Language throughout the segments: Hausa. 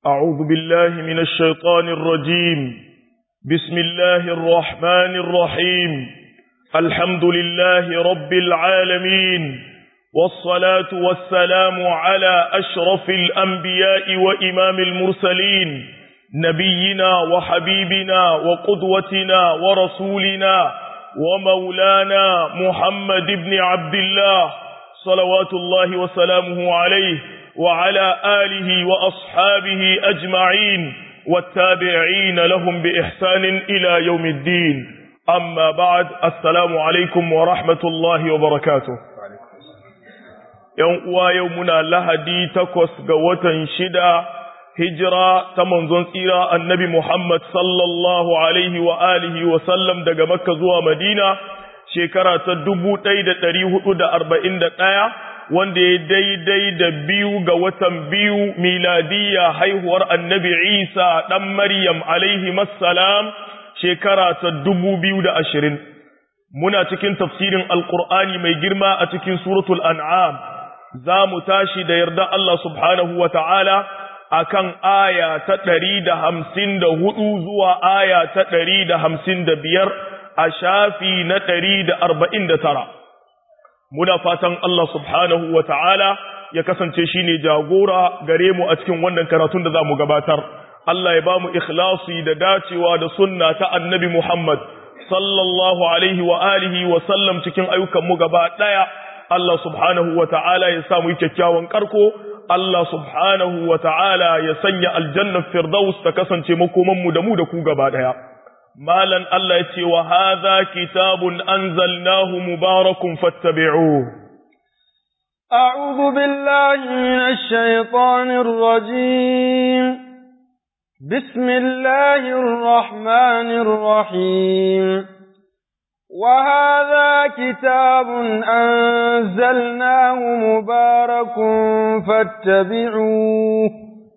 أعوذ بالله من الشيطان الرجيم بسم الله الرحمن الرحيم الحمد لله رب العالمين والصلاة والسلام على أشرف الأنبياء وإمام المرسلين نبينا وحبيبنا وقدوتنا ورسولنا ومولانا محمد بن عبد الله صلوات الله وسلامه عليه وعلى آله وأصحابه أجمعين والتابعين لهم بإحسان إلى يوم الدين أما بعد السلام عليكم ورحمة الله وبركاته يوم ويومنا لهدي تكوس قوة شدا hijira ta manzon tsira annabi Muhammad sallallahu alaihi wa alihi wa sallam daga Makka zuwa Madina shekara ta dubu ɗaya da ɗari hudu da arba'in da ɗaya wanda ya daidai da biyu ga watan biyu miladiyya haihuwar annabi Isa ɗan Maryam alaihi massalam shekara ta dubu biyu da ashirin. Muna cikin tafsirin Alƙur'ani mai girma a cikin suratul an'am za mu tashi da yarda Allah subhanahu wa ta'ala akan aya ta ɗari da hamsin da hudu zuwa aya ta ɗari da hamsin da biyar a shafi na ɗari da arba'in da tara. Muna fatan Allah subhanahu wa ta'ala ya kasance shi ne jagora gare mu a cikin wannan karatun da za mu gabatar. Allah ya ba mu ikhlasi da dacewa da sunna ta annabi Muhammad sallallahu alaihi wa alihi wa sallam cikin ayyukanmu gaba ɗaya. Allah subhanahu wa ta'ala ya samu yi kyakkyawan karko Allah subhanahu wa ta'ala ya sanya aljannar Firdaus ta kasance makomanmu da mu da ku gaba ɗaya. Malan Allah ya ce wa haza kitabun anzalnahu mubarakun fattabi'u. أعوذ بالله من الشيطان الرجيم بسم الله الرحمن الرحيم وهذا كتاب أنزلناه مبارك فاتبعوه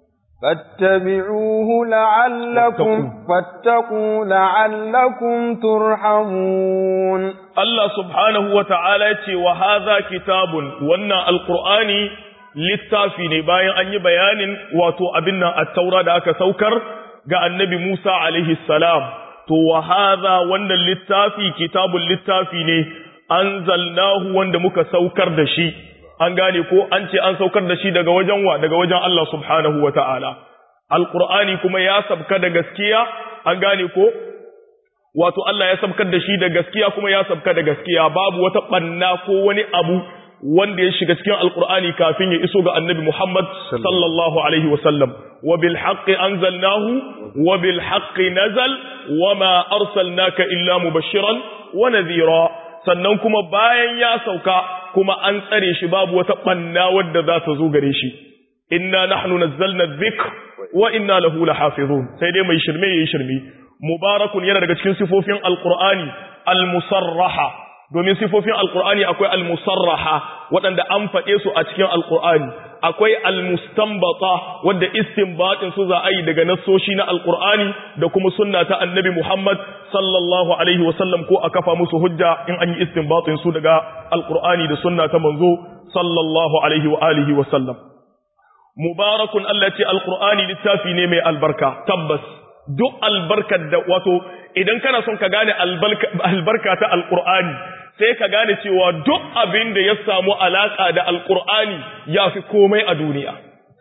فاتبعوه لعلكم فاتقوا لعلكم ترحمون الله سبحانه وتعالى وهذا كتاب وانا القرآن littafi ne bayan an yi bayanin wato abin nan a taura da aka saukar ga annabi Musa alaihi salam to wa hadha wannan littafi kitabul littafi ne anzalnahu wanda muka saukar da shi an gane ko an ce an saukar da shi daga wajen wa daga wajen Allah subhanahu wataala alqur'ani kuma ya sabka da gaskiya an gane ko wato Allah ya sabkar da shi da gaskiya kuma ya sabka da gaskiya babu wata banna ko wani abu wanda ya shiga cikin alqur'ani kafin ya iso ga annabi Muhammad sallallahu alaihi wasallam wa bil haqqi anzalnahu wa bil haqqi nazal wama arsalnaka illa mubashiran wa nadhira sannan kuma bayan ya sauka kuma an tsare shi babu wata banna wadda za ta zo gare shi inna nahnu nazzalna dhikr wa inna lahu lahafizun sai dai mai shirme yayi shirme mubarakun yana daga cikin sifofin alqur'ani almusarraha domin sifofin alqur'ani akwai almusarraha waɗanda an faɗe su a cikin alqur'ani akwai almustanbata wadda istinbatin su za a yi daga nassoshi na alqur'ani da kuma sunna ta annabi Muhammad sallallahu alaihi wasallam ko a kafa musu hujja in an yi istinbatin su daga alqur'ani da sunna ta manzo sallallahu alaihi wa alihi wasallam mubarakun Allah ce alqur'ani littafi ne mai albarka tabbas duk albarkar da wato idan kana son ka gane albarka ta alqur'ani sai ka gane cewa duk abin da ya samu alaka da alqur'ani ya fi komai a duniya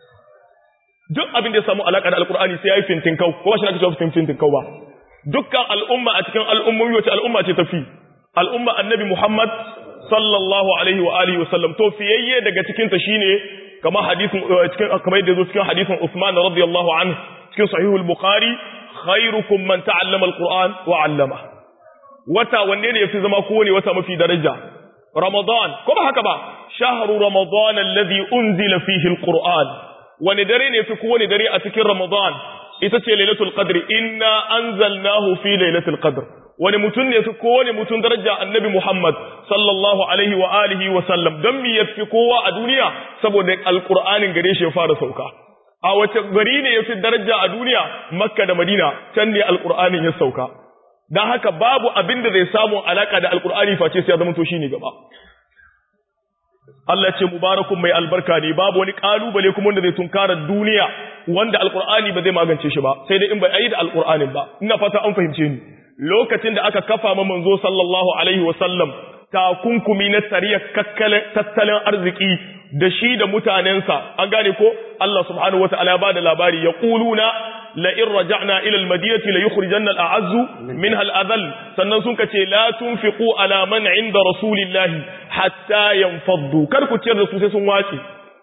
duk abin da ya samu alaka da alqur'ani sai yayi fintin kau ko shi aka ce fintin kau ba dukkan al'umma a cikin al'ummomi wace al'umma ce tafi al'umma annabi Muhammad sallallahu alaihi wa alihi wasallam to fiyayye daga cikin ta shine kamar hadisin cikin kamar yadda zo cikin hadisin Uthman radiyallahu anhu cikin sahihul bukhari khairukum man ta'allama alquran wa 'allama wata wanne ne yafi zama kowane wata mafi daraja ramadan ko ba haka ba shahru ramadan alladhi unzila fihi alquran wani dare ne yafi kowane dare a cikin ramadan ita ce lailatul qadr inna anzalnahu fi lailatul qadr wani mutum ne yafi kowane mutum daraja annabi muhammad sallallahu alaihi wa alihi wa sallam dan mi yafi kowa a duniya saboda alqur'anin gare shi ya fara sauka a wace gari ne yafi daraja a duniya makka da madina can ne alqur'anin ya sauka dan haka babu abin da zai samu alaka da alqur'ani face sai ya zama to shine gaba Allah ce mubarakun mai albarka ne babu wani kalubale kuma wanda zai tunkara duniya wanda alqur'ani ba zai magance shi ba sai dai in bai ayi da alqur'anin ba ina fata an fahimce ni lokacin da aka kafa ma manzo sallallahu alaihi wasallam takunkumi na tsariyar tattalin arziki da shi da mutanensa an gane ko Allah subhanahu wataala ya bada labari ya quluna la in raja'na ila al-madinati la yukhrijanna al-a'azzu minha al-adhall sannan sun kace la tunfiqu ala man 'inda rasulillahi hatta yanfaddu kar ku ciyar da su sai sun wace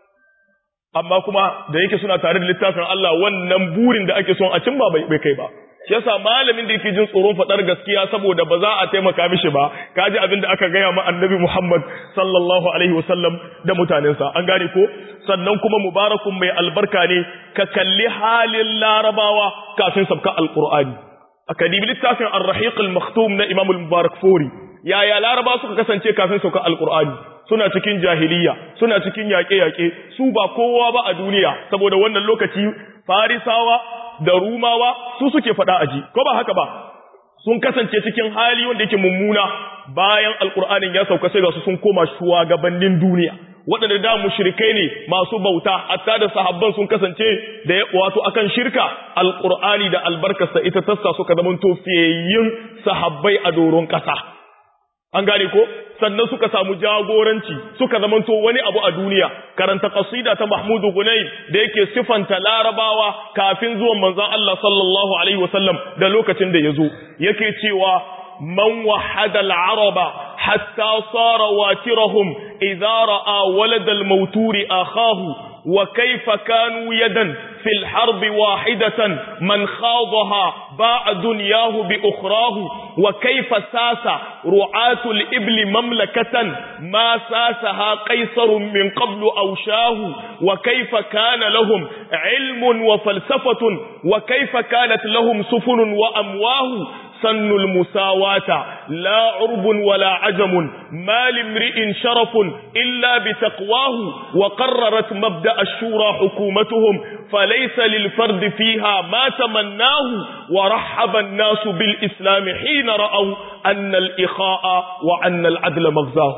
amma kuma da yake suna tare da littafin Allah wannan burin da ake son a cimma bai kai ba shi yasa malamin da yake jin tsoron fadar gaskiya saboda ba za a taimaka mishi ba kaji abin da aka gaya ma annabi Muhammad sallallahu alaihi wasallam da mutanensa an gane ko sannan kuma mubarakun mai albarka ne ka kalli halin larabawa kafin sabka alqur'ani aka dibi littafin ar-rahiq al-maktum na imam al-mubarak fori yaya laraba suka kasance kafin sauka alqur'ani suna cikin jahiliya suna cikin yaƙe-yaƙe su ba kowa ba a duniya saboda wannan lokaci farisawa da rumawa su suke faɗa aji ko ba haka ba sun kasance cikin hali wanda yake mummuna bayan alkur'anin ya sauka sai ga su sun koma shugabannin duniya waɗanda da mushrikai ne masu bauta hatta da sahabban sun kasance da wato akan shirka alkur'ani da albarkarsa ita tassa suka zama tofiyayyin sahabbai a doron ƙasa an gane ko sannan suka samu jagoranci suka zamanto wani abu a duniya karanta qasida ta Mahmudu Gunayb da yake sifanta larabawa kafin zuwan manzon Allah sallallahu alaihi wasallam da lokacin da yazo yake cewa man wahada al-araba hatta sara watirahum idza ra'a walad al-mawturi akhahu wa kayfa kanu yadan في الحرب واحدة من خاضها باع دنياه بأخراه وكيف ساس رعاة الإبل مملكة ما ساسها قيصر من قبل أوشاه وكيف كان لهم علم وفلسفة وكيف كانت لهم سفن وأمواه سن المساواة لا عرب ولا عجم ما لامرئ شرف إلا بتقواه وقررت مبدأ الشورى حكومتهم فليس للفرد فيها ما تمناه ورحب الناس بالإسلام حين رأوا أن الإخاء وأن العدل مغزاه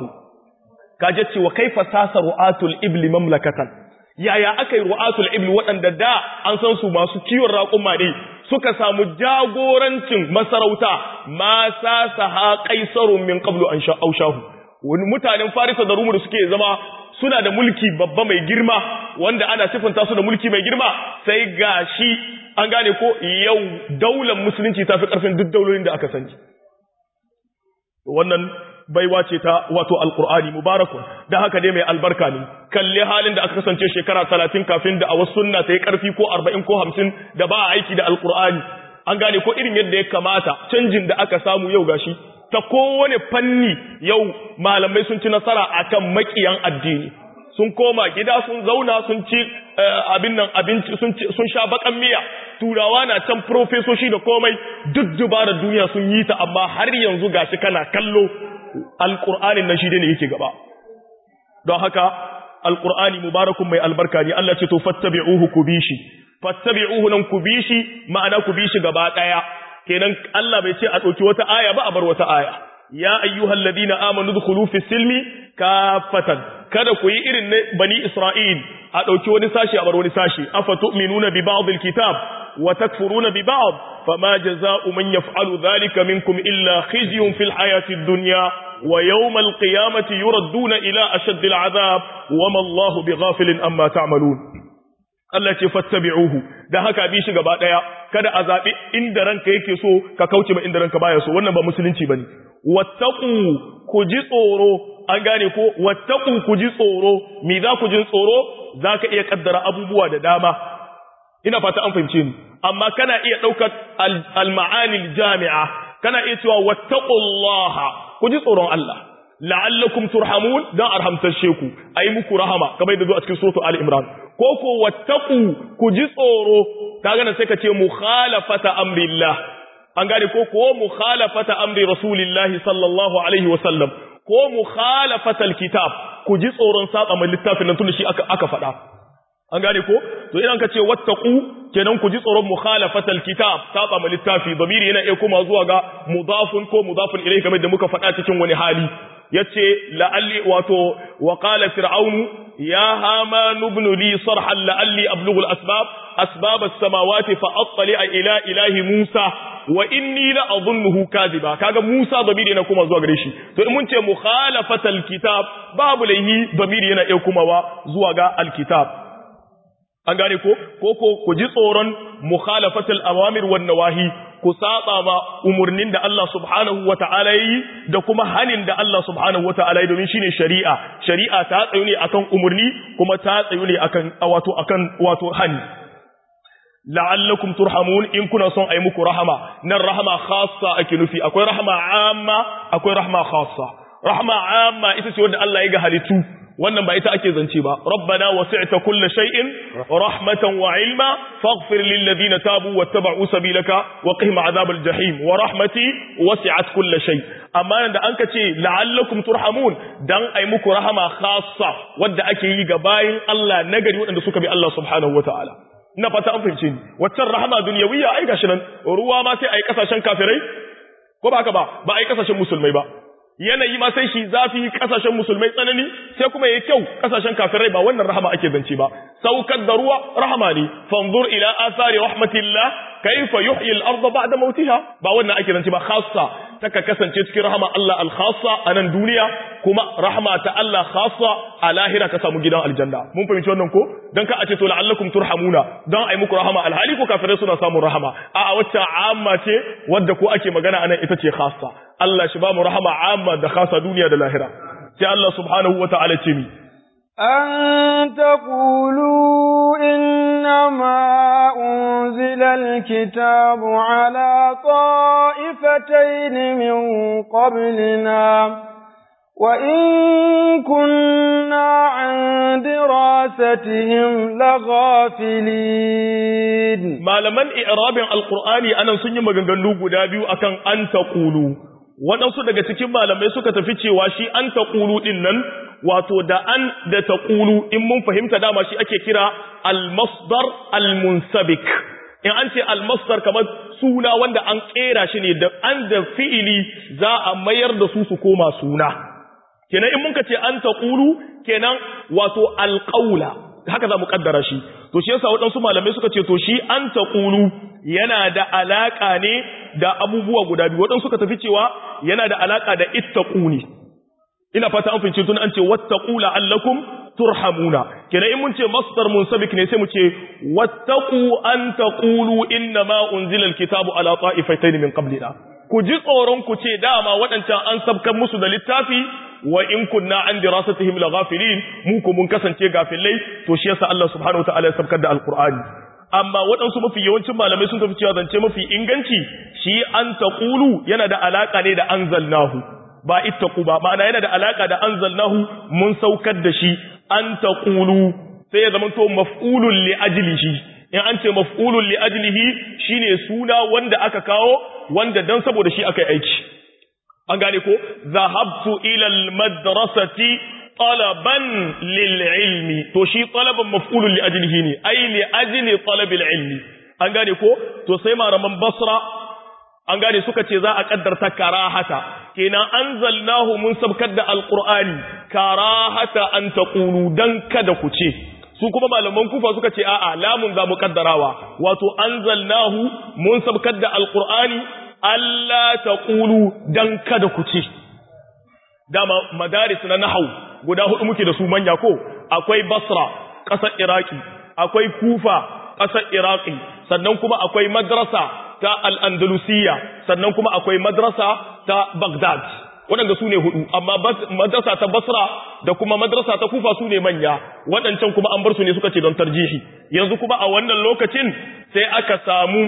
كاجت وكيف ساس رؤاة الإبل مملكة yaya aka yi ru'atul ibli waɗanda da an san su masu kiwon raƙuma ne suka samu jagorancin masarauta ma sa ha qaisarun min qablu an shaushahu wani mutanen farisa da rumu da suke zama suna da mulki babba mai girma wanda ana sifanta su da mulki mai girma sai gashi an gane ko yau daular musulunci ta fi ƙarfin duk daulolin da aka sani wannan baiwa ce ta wato alkur'ani mubarakun da haka dai mai albarka ne kalli halin da aka kasance shekara talatin kafin da a wasu sunna ta yi karfi ko arba'in ko hamsin da ba a aiki da alkur'ani an gane ko irin yadda ya kamata canjin da aka samu yau gashi ta kowane fanni yau malamai sun ci nasara akan makiyan addini sun koma gida sun zauna sun ci abin nan abinci sun sha bakan miya turawa na can profesoshi da komai duk dubarar duniya sun yi ta amma har yanzu gashi kana kallo alƙur'anin nan shi ne yake gaba don haka alƙur'ani mubarakun mai albarka ne Allah ce to fattabi'uhu ku bi shi fattabi'uhu nan ku bi shi ma'ana ku bi shi gaba ɗaya kenan Allah bai ce a ɗauki wata aya ba a bar wata aya ya ayyuhal ladina amanu dkhulu fi silmi kafatan kada ku yi irin na bani Isra'il a ɗauki wani sashi a bar wani sashi afa tu'minuna bi ba'd alkitab wa takfuruna bi ba'd fama jazaa'u man yaf'alu dhalika minkum illa khizyun fil hayati ad-dunya wa yawm al-qiyamati yuradduna ila ashadd al-'adhab wama Allahu bighafilin amma ta'malun Allah ce fattabi'uhu dan haka bi shi gaba daya kada a zabi inda ranka yake so ka kauce ma inda ranka baya so wannan ba musulunci bane wattaqu ku ji tsoro an gane ko wattaqu ku ji tsoro me za ku ji tsoro zaka iya kaddara abubuwa da dama ina fata an fahimce ni amma kana iya daukar al-ma'ani al-jami'a kana iya cewa wattaqullaha ku ji tsoron Allah la'allakum turhamun dan arhamtashe ku ayi muku rahama kamar yadda zo a cikin suratu ali imran ko ko wattaqu ku ji tsoro kaga nan sai ka ce mukhalafata amrillah an gane ko ko mukhalafata amri rasulillahi sallallahu alaihi wasallam ko mukhalafata alkitab ku ji tsoron saba mai littafin nan tun shi aka aka faɗa an gane ko to idan ka ce wattaqu kenan ku ji tsoron mukhalafata alkitab saba mai littafi damiri yana iya koma zuwa ga mudafun ko mudafun ilayhi kamar da muka faɗa cikin wani hali yace la'alli wato wa qala fir'aunu ya haman ibn li sarhan la'alli ablughu al-asbab asbab as-samawati fa attali'a ila ilahi Musa wa inni la adhunnuhu kadhiba kaga Musa damiri yana kuma zuwa gare shi to in mun ce mukhalafatal kitab babu laihi damiri yana iya kumawa zuwa ga al-kitab an gane ko ko ko ku ji tsoron mukhalafatul awamir wan nawahi ku saba ma umurnin da Allah subhanahu wata'ala yi da kuma hanin da Allah subhanahu wata'ala yi domin shine shari'a shari'a ta tsayu ne akan umurni kuma ta tsayu ne akan wato akan wato hani la'allakum turhamun in kuna son ayi muku rahama nan rahama khassa ake nufi akwai rahama amma akwai rahama khassa rahama amma ita ce wanda Allah ya ga halittu wannan ba ita ake zance ba rabbana wasi'ta kulli shay'in rahmatan wa ilma faghfir lil ladina tabu wattaba'u sabilaka wa qihim adhabal jahim wa rahmati wasi'at kulli shay amma da anka ce la'allakum turhamun dan ai muku rahama khassa wanda ake yi ga bayin Allah nagari waɗanda suka bi Allah subhanahu wataala ina fata an fahimce ni waccan rahama dunyawiya ai gashi nan ruwa ma sai ai kasashen kafirai ko ba haka ba ba ai kasashen musulmai ba yanayi ma sai shi zafi kasashen musulmai tsanani sai kuma yayi kyau kasashen kafirai ba wannan rahama ake zance ba saukar da ruwa rahama ne fanzur ila athari rahmatillah kayfa yuhyi al-ardh ba'da mautiha ba wannan ake zance ba khassa taka kasance cikin rahama Allah al-khassa a nan duniya kuma rahama ta Allah khassa a lahira ka samu gidan aljanna mun fahimci wannan ko dan ka a ce to la'allakum turhamuna dan ai muku rahama alhali ko kafirai suna samun rahama a a wacce amma ce wadda ko ake magana anan ita ce khassa Allah shi ba mu rahama amma da khassa duniya da lahira sai Allah subhanahu wata'ala ce mi أن تقولوا إنما أنزل الكتاب على طائفتين من قبلنا وإن كنا عن دراستهم لغافلين malaman i'rabin alqur'ani anan sun yi maganganu guda biyu akan an taqulu waɗansu daga cikin malamai suka tafi cewa shi an taqulu din nan wato da an da taqulu in mun fahimta dama shi ake kira al-masdar al-munsabik in an ce al-masdar kamar suna wanda an kera shi ne da an da fi'ili za a mayar da su su koma suna kenan in muka ce an taqulu kenan wato al-qawla haka za mu kaddara shi to shi yasa waɗansu malamai suka ce to shi an taqulu yana da alaka ne da abubuwa guda biyu waɗansu suka tafi cewa yana da alaka da ittaquni ina fata an fince tun an ce wattaqu la'allakum turhamuna kenan in mun ce masdar munsabik ne sai mu ce wattaqu an taqulu inna ma unzila alkitabu ala ta'ifatayn min qablina ku ji tsoron ku ce dama waɗancan an sabkan musu da littafi wa in kunna an dirasatihim laghafilin mu ko mun kasance gafilai to shi yasa Allah subhanahu wataala ya sabkar da alqur'ani amma waɗansu mafi yawancin malamai sun tafi cewa zance mafi inganci shi an taqulu yana da alaka ne da anzalnahu ba ittaqu ba ma'ana yana da alaka da anzalnahu mun saukar da shi an taqulu sai ya zama to maf'ulun li ajlihi in an ce maf'ulun li ajlihi shine suna wanda aka kawo wanda dan saboda shi aka yi aiki an gane ko zahabtu ila almadrasati talaban lil ilmi to shi talaban maf'ulun li ajlihi ne ai li ajli talab al ilmi an gane ko to sai malaman basra an gane suka ce za a kaddarta karahata kenan anzalnahu mun sabkar da alqur'ani karahata an taqulu dan kada ku ce su kuma malaman kufa suka ce a'a lamun za mu kaddarawa wato anzalnahu mun sabkar da alqur'ani Allah taqulu dan kada ku ce dama madaris na nahau guda hudu muke da su manya ko akwai basra ƙasar iraki akwai kufa ƙasar iraki sannan kuma akwai madrasa ta al'andalusiya sannan kuma akwai madrasa ta Baghdad waɗanda su ne hudu amma madrasa ta Basra da kuma madrasa ta Kufa su ne manya waɗancan kuma an bar su ne suka ce don tarjihi yanzu kuma a wannan lokacin sai aka samu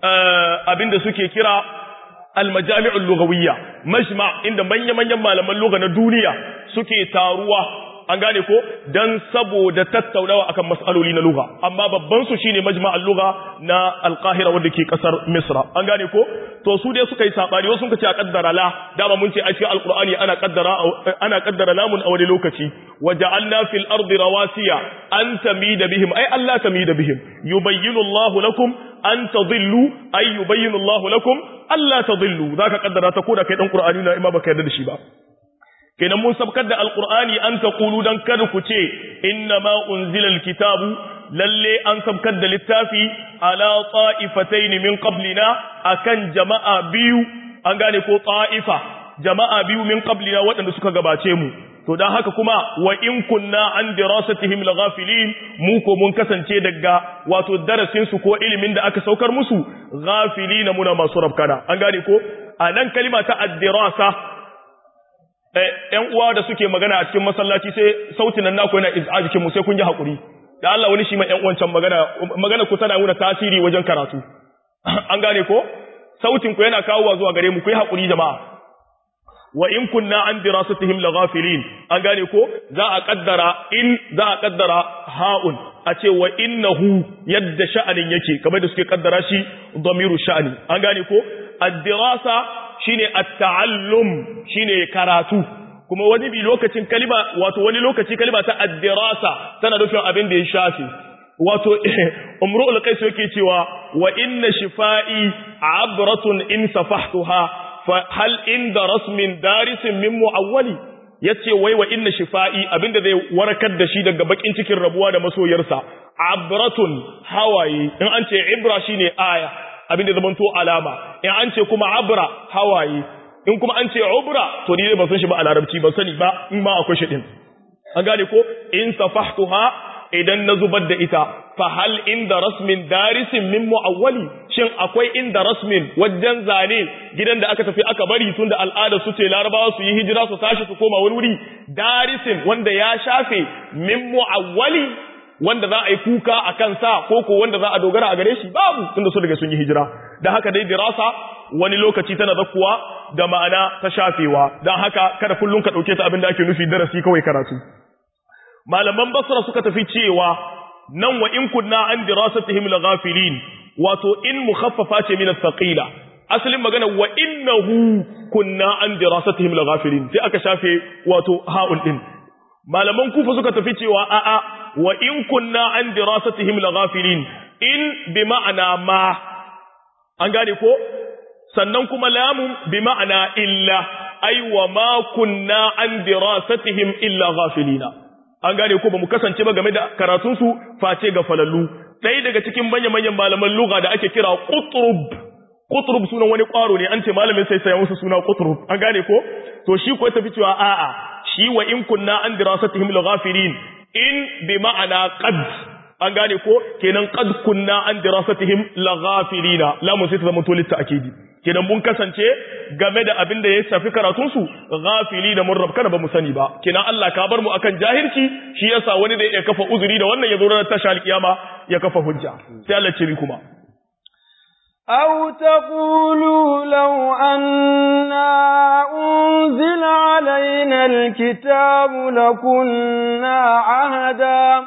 abin da suke kira al-majami'ul lughawiyya majma inda manya-manyan malaman lugha na duniya suke taruwa an gane ko dan saboda tattaunawa akan mas'aloli na lugha amma babban su shine majma'ul lugha na al-Qahira wanda ke kasar Misra an gane ko to su dai suka yi sabani wasu suka ce a kaddara la dama mun ce a cikin alqur'ani ana kaddara ana kaddara lamun a wani lokaci waja'alna fil ardi rawasiya an tamida bihim ay Allah tamida bihim yubayyinu Allah lakum an tadillu ay yubayyinu Allah lakum alla tadillu zaka kaddara ta koda kai dan qur'ani na imma baka yarda da shi ba kenan mun sabkar da alqur'ani an taqulu dan kada ku ce inna ma unzila alkitabu lalle an sabkar da littafi ala ta'ifatayn min qablina akan jama'a biyu an gane ko ta'ifa jama'a biyu min qablina waɗanda suka gabace mu to dan haka kuma wa in kunna an dirasatihim laghafilin mu ko mun kasance daga wato darasin su ko ilimin da aka saukar musu ghafilina muna masu rabkana an gane ko anan kalima ta ad-dirasa ‘yan uwa da suke magana a cikin masallaci sai sautin nan naku yana a jikin mu sai kun yi haƙuri da Allah wani shi mai ‘yan uwancan magana magana ku tana nuna tasiri wajen karatu an gane ko sautin ku yana kawowa zuwa gare mu ku yi haƙuri jama'a wa in kunna an dirasatihim laghafilin an gane ko za a kaddara in za a kaddara ha'un a ce wa innahu yadda sha'anin yake kamar da suke kaddara shi dhamiru sha'ani an gane ko ad-dirasa shine at-ta'allum shine karatu kuma wani bi lokacin kalima wato wani lokaci kalima ta ad-dirasa tana nufin abin da ya shafi wato umrul qais yake cewa wa inna shifai abratun in safahtuha fa hal inda rasmin darisin min muawwali yace wai wa inna shifai abinda zai warkar da shi daga bakin cikin rabuwa da masoyarsa abratun hawaye in an ce ibra shine aya abinda zaman to alama in an ce kuma abra hawaye in kuma an ce ubra to ni ban san shi ba a larabci ban sani ba in ma akwai shi din an gane ko in safahtuha idan na zubar da ita fa hal inda rasmin darisin min muawwali shin akwai inda rasmin wajen zane gidan da aka tafi aka bari tunda al'ada su ce larabawa su yi hijira su tashi su koma wani wuri darisin wanda ya shafe min muawwali wanda za a yi kuka a kansa ko ko wanda za a dogara a gare shi babu tunda su daga sun yi hijira da haka dai dirasa wani lokaci tana zakkuwa da ma'ana ta shafewa don haka kada kullum ka ɗauke ta abin da ake nufi darasi kawai karatu malaman basra suka tafi cewa nan wa in kunna an dirasatihim laghafilin wato in mukhaffafa ce min athqila asalin magana wa innahu kunna an dirasatihim laghafilin sai aka shafe wato ha'un din malaman kufa suka tafi cewa a'a wa in kunna an dirasatihim laghafilin in bi ma'ana ma an gane ko sannan kuma lamun bi ma'ana illa ai wa ma kunna an dirasatihim illa ghafilina an gane ko ba mu kasance ba game da karatun su face ga falallu ɗaya daga cikin manyan manyan malaman lugha da ake kira qutrub qutrub sunan wani kwaro ne an ce malamin sai sai musu suna qutrub an gane ko to shi ko tafi cewa a'a shi wa in kunna an dirasatihim laghafilin in bi ma'ana qad an gane ko kenan qad kunna an dirasatihim laghafilina lamun sai ta zama to litta akidi kenan mun kasance game da abin da ya shafi karatun su ghafili da mun rabkana ba mu sani ba kenan Allah ka bar mu akan jahilci shi yasa wani da ya kafa uzuri da wannan ya zo ranar tashi alkiyama ya kafa hujja sai Allah ce kuma أو تقولوا لو أنا أنزل علينا الكتاب لكنا عهدا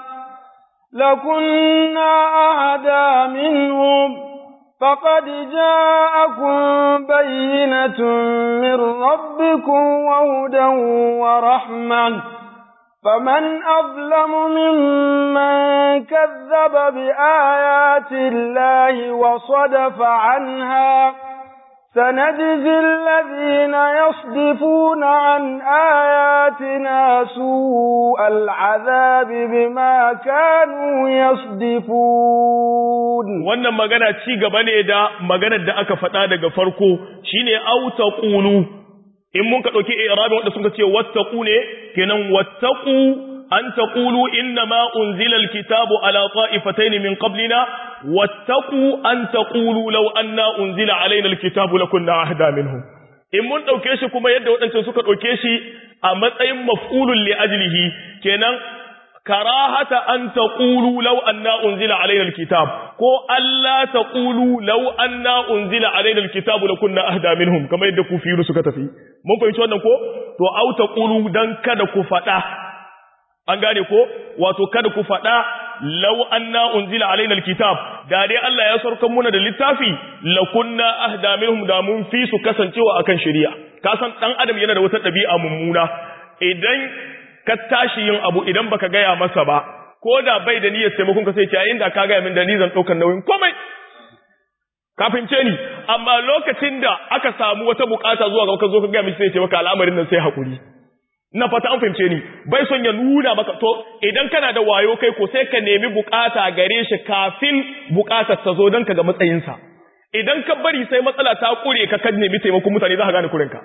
لكنا أهدى منهم فقد جاءكم بينة من ربكم وهدى ورحمة فمن أظلم ممن كذب بآيات الله وصدف عنها سنجزي الذين يصدفون عن آياتنا سوء العذاب بما كانوا يصدفون wannan magana ci gaba ne da maganar da aka faɗa daga farko shine au taqulu in mun ka dauki i'rabin wanda sun ce wattaqu ne kenan wattaqu an taqulu inna ma unzila alkitabu ala ta'ifatayn min qablina wattaqu an taqulu law anna unzila alaina alkitabu lakunna ahda minhum in mun dauke shi kuma yadda wadancan suka dauke shi a matsayin maf'ulun li ajlihi kenan karahata an taqulu law anna unzila alaina alkitab ko alla taqulu law anna unzila alaina alkitabu lakunna ahda minhum kamar yadda kufiru suka tafi mun fahimci wannan ko to au taqulu dan kada ku fada an gane ko wato kada ku fada law anna unzila alaina alkitab da dai Allah ya sarkar muna da littafi lakunna ahda minhum da mun fi su kasancewa akan shari'a ka san dan adam yana da wata dabi'a mummuna idan ka tashi yin abu idan baka gaya masa ba ko da bai da niyyar taimakon ka sai ce inda ka gaya min da ni zan daukar nauyin komai ka fince ni amma lokacin da aka samu wata bukata zuwa ga ka zo ka gaya mishi sai ce maka al'amarin nan sai hakuri na fata an fahimce ni bai son ya nuna maka to idan kana da wayo kai ko sai ka nemi bukata gare shi kafin bukatar ta zo don ka ga matsayinsa idan ka bari sai matsala ta kure ka kan nemi taimakon mutane za ka gane kurinka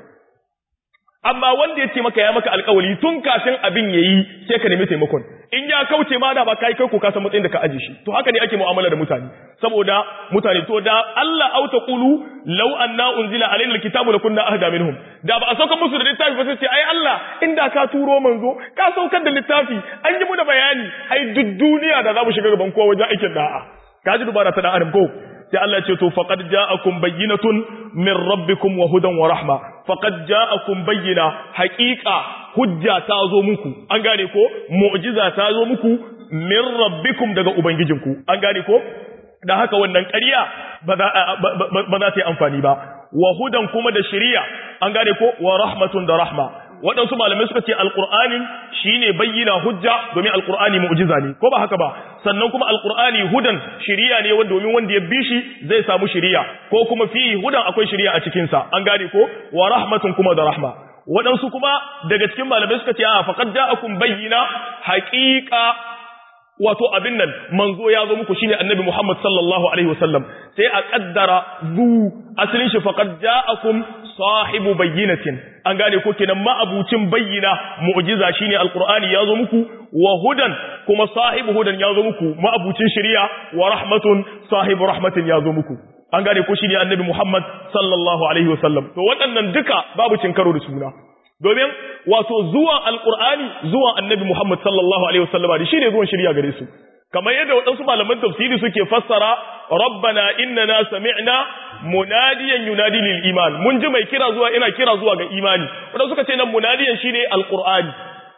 amma wanda ya ce maka ya maka alkawali tun kafin abin yayi sai ka nemi taimakon in ya kauce ma da ba kai kai ko ka san matsayin da ka aje shi to haka ne ake mu'amala da mutane saboda mutane to da Allah au taqulu law anna unzila alaina alkitabu lakunna ahda minhum da ba a sauka musu da littafi ba sai ce ai Allah inda ka turo manzo ka saukar da littafi an yi mu da bayani ai duk duniya da za mu shiga gaban kowa wajen aikin da'a ka ji dubara ta dan adam ko sai Allah ce to faqad ja'akum bayyinatun min rabbikum wa hudan wa rahma faqad ja'akum bayyina haqiqa hujja ta zo muku an gane ko mu'jiza ta zo muku min rabbikum daga ubangijinku an gane ko da haka wannan ƙarya ba za ta yi amfani ba wa hudan kuma da shari'a an gane ko wa rahmatun da rahma waɗansu malamai suka ce alƙur'anin shi ne bayyana hujja domin alƙur'ani mu'jiza ne ko ba haka ba sannan kuma alƙur'ani hudan shiriya ne domin wanda ya bi shi zai samu shiriya ko kuma fi hudan akwai shiriya a cikinsa an gane ko wa rahmatun kuma da rahma waɗansu kuma daga cikin malamai suka ce a faqad ja'akum bayyina haqiqa wato abin nan manzo ya zo muku shine annabi Muhammad sallallahu alaihi wasallam sai a kaddara zu asalin shi faqad ja'akum sahibu bayyinatin an gane ko kenan ma'abucin bayyina mu'jiza shine alqur'ani ya zo muku wa hudan kuma sahibu hudan ya zo muku ma'abucin shari'a wa rahmatun sahibu rahmatin ya zo muku an gane ko shine annabi Muhammad sallallahu alaihi wasallam to waɗannan duka babu cin karo da suna domin wato zuwan alkur'ani zuwan annabi Muhammad sallallahu alaihi wasallam da shine zuwan shirya gare su kamar yadda waɗansu malaman tafsiri suke fassara rabbana innana sami'na munadiyan yunadi lil iman mun ji mai kira zuwa ina kira zuwa ga imani waɗansu suka ce nan munadiyan shine alkur'ani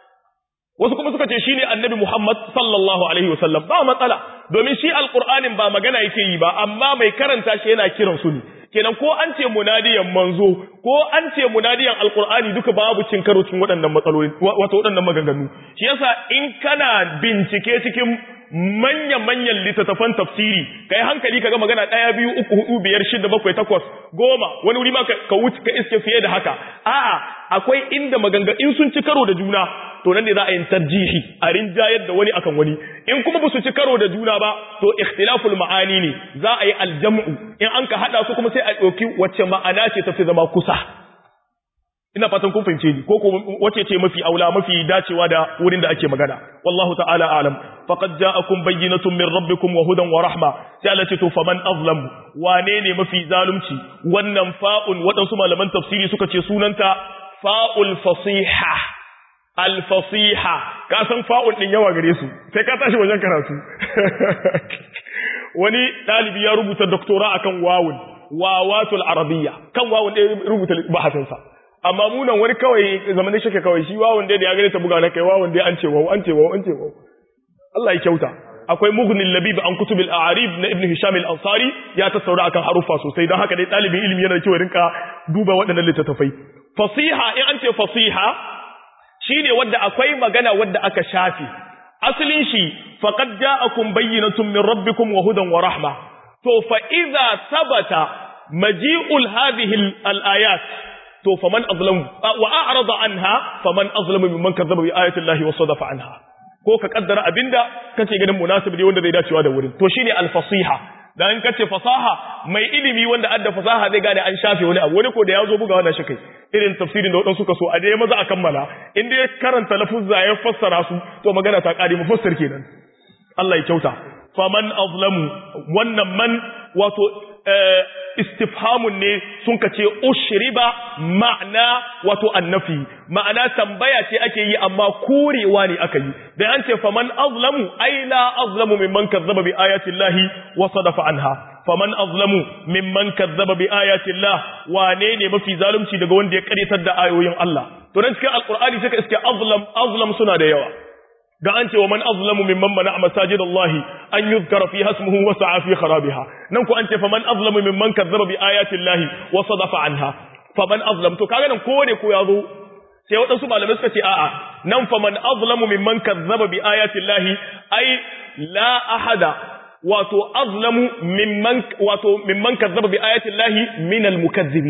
wasu kuma suka ce shine annabi Muhammad sallallahu alaihi wasallam ba matsala domin shi alkur'anin ba magana yake yi ba amma mai karanta shi yana kiran su ne kenan ko an ce munadiyan manzo ko an ce munadiyan alqur'ani duka babu cin karo cikin waɗannan matsaloli wato waɗannan maganganu shi yasa in kana bincike cikin manya-manyan littattafan tafsiri kai hankali kaga magana ɗaya biyu uku hudu biyar shida bakwai takwas goma wani wuri ma ka wuce ka iske fiye da haka a'a akwai inda maganga in sun ci karo da juna to nan ne za a yi tarjihi a rinjayar da wani akan wani in kuma ba su ci karo da juna ba to ikhtilaful ma'ani ne za a yi aljam'u in an ka hada su kuma sai a ɗauki wacce ma'ana ce ta fi zama kusa ina fatan kun fahimce ni ko ko wace ce mafi aula mafi dacewa da wurin da ake magana wallahu ta'ala a'lam faqad ja'akum bayyinatun min rabbikum wa hudan wa rahma sai Allah ce to faman azlam wane ne mafi zalunci wannan fa'un wadansu malaman tafsiri suka ce sunanta fa'ul fasiha al fasiha ka san fa'un din yawa gare su sai ka tashi wajen karatu wani dalibi ya rubuta doktora akan wawun wawatul arabiyya kan wawun ɗaya rubuta bahasinsa amma munan wani kawai zamanin shake kawai shi wawon dai da ya gane ta buga na kai wawon dai an ce wawo an ce wawo an ce wawo Allah ya kyauta akwai mughnil labib an kutubil a'rib na ibn hisham al-ansari ya tasaura akan harufa sosai don haka dai dalibin ilimi yana da kyau rinka duba waɗannan littattafai fasiha in an ce fasiha shine wanda akwai magana wanda aka shafi asalin shi faqad ja'akum bayyinatun min rabbikum wa hudan wa rahma to fa idza sabata maji'ul hadhihi al-ayat to faman azlamu wa a'rada anha faman azlamu mimman kazzaba bi ayati llahi wa sadafa anha ko ka kaddara abinda kace ganin munasib ne wanda zai dacewa da wurin to shine al-fasiha dan kace fasaha mai ilimi wanda adda fasaha zai gane an shafe wani abu wani ko da yazo buga wannan shakai irin tafsirin da wadansu suka so a dai maza a kammala in dai karanta lafuzza ya fassara su to magana ta kare mufassir kenan Allah ya kyauta faman azlamu wannan man wato istifhamun ne sun ka ce ushriba ma'ana wato annafi ma'ana tambaya ce ake yi amma korewa ne aka yi da an ce faman azlamu ai la azlamu mimman kazzaba bi ayati llahi wa sadafa anha faman azlamu mimman kazzaba bi ayati llah wane ne mafi zalunci daga wanda ya karyatar da ayoyin Allah to dan cikin alqur'ani sai ka iske azlam azlam suna da yawa ga an ce wa man azlamu mimman mana masajid Allah an yuzkara fi hasmuhu wa sa'a fi kharabiha nan ku an ce faman azlamu mimman kazzaba bi ayati Allah wa sadafa anha faman azlam to kaga nan kowane ko yazo sai wadansu malamai suka ce a'a nan faman azlamu mimman kazzaba bi ayati Allah ai la ahada wato azlamu mimman wato mimman kazzaba bi ayati Allah min al mukazzibina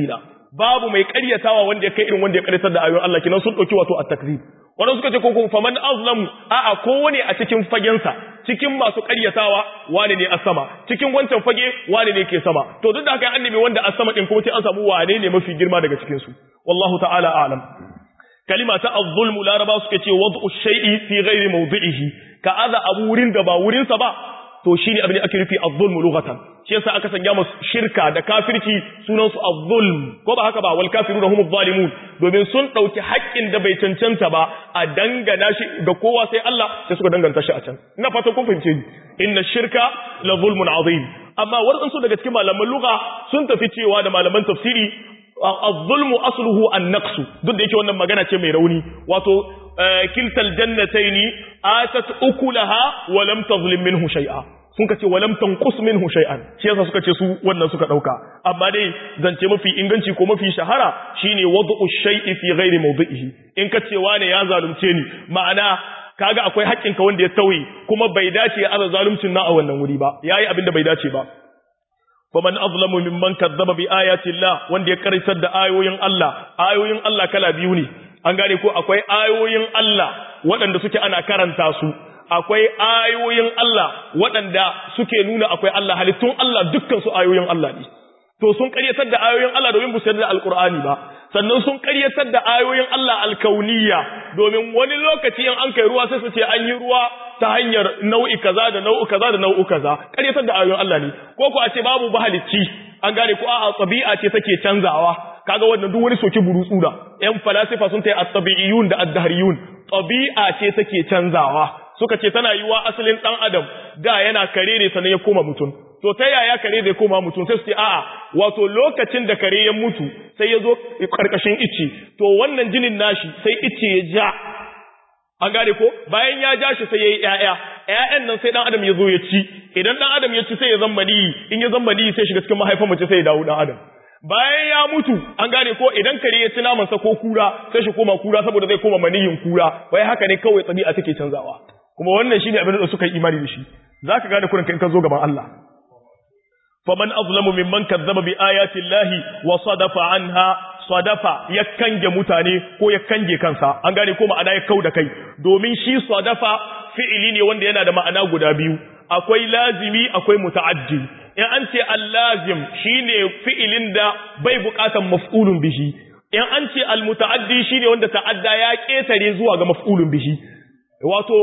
babu mai ƙaryatawa wanda ya kai irin wanda ya ƙaryatar da ayoyin Allah kinan sun dauki wato at-takzib wanda suka ce ko faman azlamu a'a kowane a cikin fagensa cikin masu ƙaryatawa wane ne a sama cikin wancan fage wane ne ke sama to duk da haka annabi wanda a sama din kuma sai an samu wane ne mafi girma daga cikin su wallahu ta'ala a'lam kalima ta az-zulmu laraba suka ce wad'u shay'i fi ghairi mawdi'ihi ka aza abu wurin da ba wurin sa ba to shine abin da ake nufi az-zulmu lughatan shi yasa aka sanya musu shirka da kafirci sunan su az-zulm ko ba haka ba wal kafiruna humuz zalimun domin sun dauki haƙƙin da bai cancanta ba a dangana shi ga kowa sai Allah sai suka danganta shi a can ina fata kun fahimce ni inna shirka la zulmun azim amma wadansu daga cikin malaman lugha sun tafi cewa da malaman tafsiri az-zulmu asluhu an-naqs duk da yake wannan magana ce mai rauni wato kiltal jannataini atat ukulaha wa lam tazlim minhu shay'a sun kace wa lam tanqus minhu shay'an shi yasa suka ce su wannan suka dauka amma dai zance mafi inganci ko mafi shahara shine wad'u shay'i fi ghairi mawdi'ihi in kace wane ya zalunce ni ma'ana kaga akwai haƙƙin ka wanda ya tauye kuma bai dace ya aza zaluncin na a wannan wuri ba yayi abin da bai dace ba faman azlamu mimman kazzaba bi ayati Allah wanda ya karisar da ayoyin Allah ayoyin Allah kala biyu ne an gane ko akwai ayoyin Allah waɗanda suke ana karanta su akwai ayoyin Allah waɗanda suke nuna akwai Allah halittun Allah dukkan su ayoyin Allah ne to sun karyatar da ayoyin Allah domin bu da alkur'ani ba sannan sun karyatar da ayoyin Allah alkauniya domin wani lokaci in an kai ruwa sai su ce an yi ruwa ta hanyar nau'i kaza da nau'u kaza da nau'u kaza karyatar da ayoyin Allah ne ko ko a ce babu bahalicci an gane ko a'a tabi'a ce take canzawa kaga wannan duk wani soki burutsu da yan falasifa sun tayi at-tabi'iyun da ad-dahriyun tabi'a ce take canzawa suka ce tana yiwa asalin dan adam da yana kare ne sannan ya koma mutum to ta yaya kare zai koma mutum sai su ce a'a wato lokacin da kare ya mutu sai ya zo karkashin icce to wannan jinin nashi sai icce ya ja an gane ko bayan ya ja shi sai yayi ƴaƴa ƴaƴan nan sai dan adam ya zo ya ci idan dan adam ya ci sai ya zama ni in ya zama ni sai shiga cikin mahaifar mace sai ya dawo dan adam bayan ya mutu an gane ko idan kare ya ci naman sa ko kura sai shi koma kura saboda zai koma maniyin kura wai haka ne kawai tabi'a take canzawa kuma wannan shine abin da suka yi imani da shi zaka gane kurin in ka zo gaban Allah faman azlamu mimman kazzaba bi ayati llahi wa sadafa anha sadafa ya kange mutane ko ya kange kansa an gane ko ma'ana ya kauda kai domin shi sadafa fi'ili ne wanda yana da ma'ana guda biyu akwai lazimi akwai muta'addi in an ce al-lazim shine fi'ilin da bai buƙatan maf'ulun bihi in an ce al-muta'addi shine wanda ta'adda ya ketare zuwa ga maf'ulun bihi wato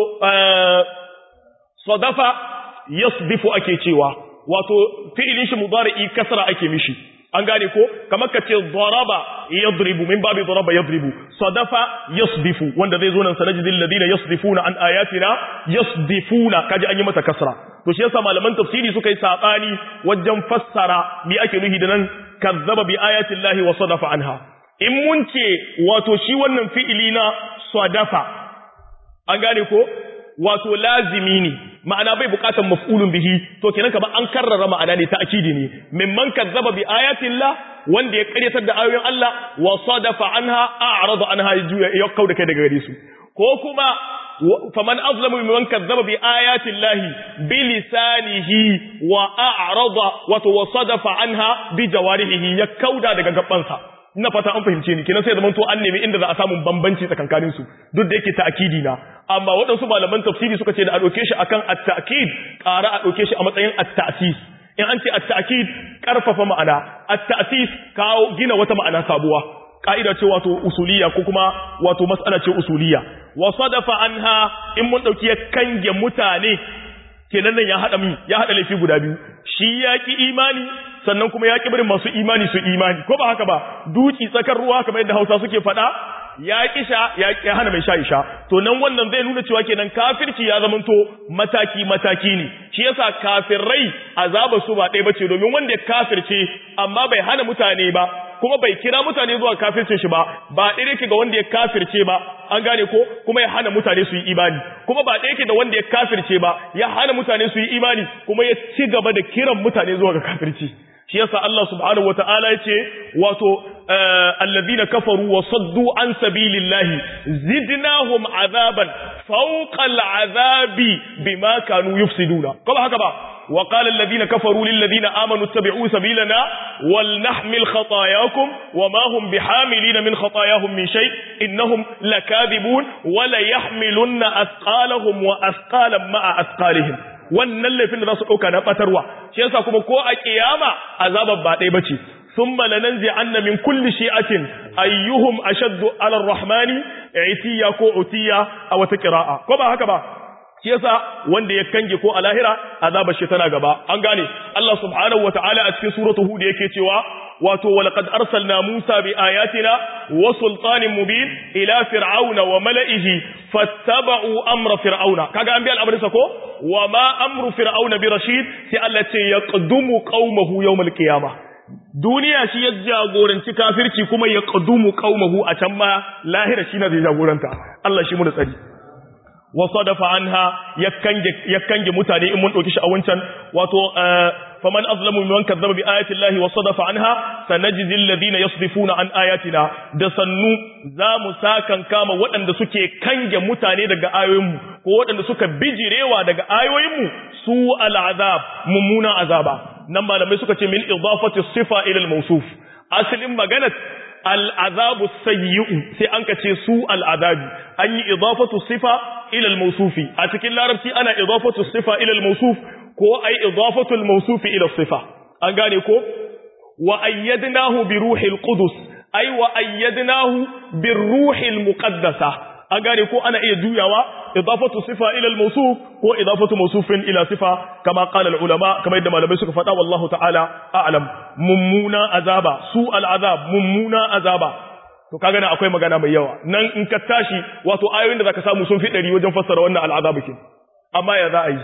sadafa yasdifu ake cewa wato fi'ilin shi mudari'i kasra ake mishi an gane ko kamar ka ce daraba yadribu min babi daraba yadribu sadafa yasdifu wanda zai zo nan sanajidil ladina yasdifuna an ayatina yasdifuna kaji an yi mata kasra to shi yasa malaman tafsiri suka yi sabani wajen fassara me ake nuhi da nan kazzaba bi ayati llahi wa sadafa anha in mun ce wato shi wannan fi'ili na sadafa an gane ko wato lazimi ne ma'ana bai bukatar maf'ulun bihi to kenan kamar an karrara ma'ana ne ta akidi ne mimman kazzaba bi ayatillah wanda ya karyatar da ayoyin Allah wa sadafa anha a'rada anha ya kauda kai daga gare su ko kuma faman azlamu mimman kazzaba bi ayatillahi bi lisanihi wa a'rada wato wa sadafa anha bi jawarihi ya kauda daga gabansa ina fata an fahimce ni kenan sai zaman to an nemi inda za a samu bambanci tsakankanin su duk da yake ta'kidi na amma waɗansu malaman tafsiri suka ce da a ɗauke shi akan at-ta'kid ƙara a ɗauke shi a matsayin at-ta'sis in an ce at-ta'kid ƙarfafa ma'ana at-ta'sis kawo gina wata ma'ana sabuwa ka'ida ce wato usuliya ko kuma wato mas'ala ce usuliya wa sadafa anha in mun dauki ya kange mutane kenan nan ya hada mi ya hada laifi guda biyu shi yaki imani sannan kuma ya barin masu imani su imani ko ba haka ba duki tsakar ruwa kamar yadda Hausa suke faɗa ya kisha ya hana mai sha isha to nan wannan zai nuna cewa kenan kafirci ya zamanto mataki mataki ne shi yasa kafirai azaba su ba ɗaya bace domin wanda ya kafirce amma bai hana mutane ba kuma bai kira mutane zuwa kafircin shi ba ba ɗaya yake ga wanda ya kafirce ba an gane ko kuma ya hana mutane su yi imani kuma ba ɗaya yake da wanda ya kafirce ba ya hana mutane su yi imani kuma ya ci gaba da kiran mutane zuwa ga kafirci shi yasa Allah subhanahu wataala yace wato alladhina kafaru wa saddu an sabilillahi zidnahum azaban fawqa al'azabi bima kanu yufsiduna kuma haka ba وقال الذين كفروا للذين آمنوا اتبعوا سبيلنا ولنحمل خطاياكم وما هم بحاملين من خطاياهم من شيء إنهم لكاذبون وليحملن أثقالهم وأثقالا مع أثقالهم wannan laifin da za su ɗauka na ɓatarwa shi yasa kuma ko a ƙiyama azabar ba ɗaya bace ثم لننزعن من كل شيعة أيهم أشد على الرحمن عتيا كو عتيا أو تقراء كما هكذا shi yasa wanda ya kange ko a lahira azabar shi tana gaba an gane Allah subhanahu wataala a cikin suratu hud yake cewa wato walaqad arsalna Musa bi ayatina wa sultanin mubin ila fir'auna wa mala'ihi fattaba'u amra fir'auna kaga an bi al'amarin sa ko wa ma amru fir'auna bi rashid sai Allah ce yaqdumu qaumahu yawmal qiyamah duniya shi ya jagoranci kafirci kuma ya qadumu qaumahu a can ma lahira shi na zai jagoranta Allah shi mu da tsari wa sadafa anha ya kange mutane in mun dauki shi a wancan wato faman azlamu mimman kazzaba bi ayati llahi wa sadafa anha sanajzi alladhina yasdifuna an ayatina da sannu za mu sakan kama waɗanda suke kange mutane daga ayoyinmu ko waɗanda suka bijirewa daga ayoyinmu su al'azab mummuna azaba nan malamai suka ce min idafati sifa ila al-mawsuf asalin maganar al'azabu sayyi'u sai an kace su al'azabi an yi idafatu sifa ila al-mawsufi a cikin larabci ana idafatu sifa ila al-mawsuf ko ai idafatu al-mawsufi ila sifa an gane ko wa ayyadnahu bi ruhil qudus ai wa ayyadnahu bir ruhil muqaddasa an gane ko ana iya juyawa idafatu sifa ila al-mawsuf ko idafatu mawsufin ila sifa kama qala al-ulama kama yadda malamai suka faɗa wallahu ta'ala a'lam mummuna azaba su al-azab mummuna azaba to kaga nan akwai magana mai yawa nan in ka tashi wato ayoyin da zaka samu sun fi ɗari wajen fassara wannan al-azab kin amma ya za a yi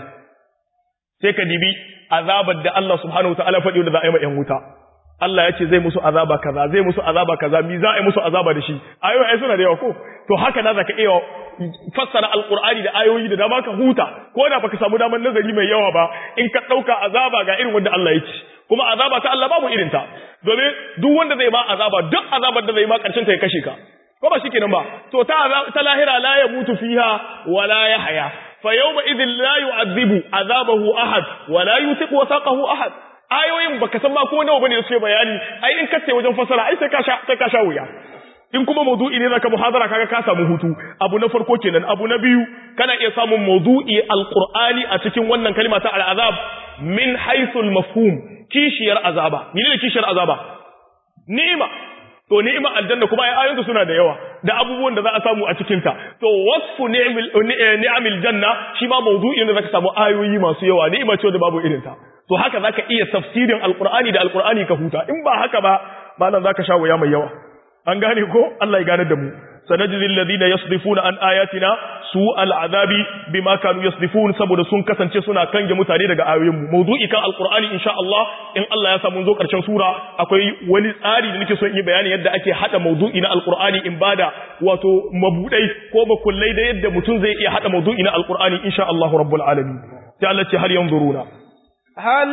sai ka dibi azabar da Allah subhanahu wa ta'ala faɗi da za a yi ma ƴan wuta Allah ya ce zai musu azaba kaza zai musu azaba kaza mi za a yi musu azaba da shi ayoyi ai suna da yawa ko to haka na zaka iya fassara alqur'ani da ayoyi da dama ka huta ko da baka samu daman nazari mai yawa ba in ka dauka azaba ga irin wanda Allah ya ce kuma azaba ta Allah babu irin ta domin duk wanda zai ma azaba duk azabar da zai ma karshen ta ya kashe ka ko ba shikenan ba to ta ta lahira la ya mutu fiha wala ya haya fa yawma idhin la yu'adhibu azabahu ahad wala yutiqu wasaqahu ahad ayoyin baka san ma ko nawa bane da suke bayani ai in kace wajen fasara ai sai ka sha sai ka sha wuya in kuma mawdu'i ne zaka muhadara kaga ka samu hutu abu na farko kenan abu na biyu kana iya samun mawdu'i alqur'ani a cikin wannan kalma ta al'azab min haythu al-mafhum kishiyar azaba menene kishiyar azaba ni'ima to ni'ima aljanna kuma ai ayoyinta suna da yawa da abubuwan da za a samu a cikin ta to wasfu ni'mil ni'amil janna shi ma mawdu'i ne zaka samu ayoyi masu yawa ni'ima ce da babu irin ta to haka zaka iya tafsirin alqur'ani da alqur'ani ka huta in ba haka ba malan zaka sha wuya mai yawa an gane ko Allah ya gane da mu sanajzi alladhina yasdifuna an ayatina su al'azabi bima kanu yasdifun saboda sun kasance suna kange mutane daga ayoyin mu mawdu'i kan alqur'ani insha Allah in Allah ya samu zo karshen sura akwai wani tsari da nake so in yi bayani yadda ake hada mawdu'i na alqur'ani in bada wato mabudai ko makullai da yadda mutum zai iya hada mawdu'i na alqur'ani insha Allah rabbul alamin sai Allah ce har yanzuruna هل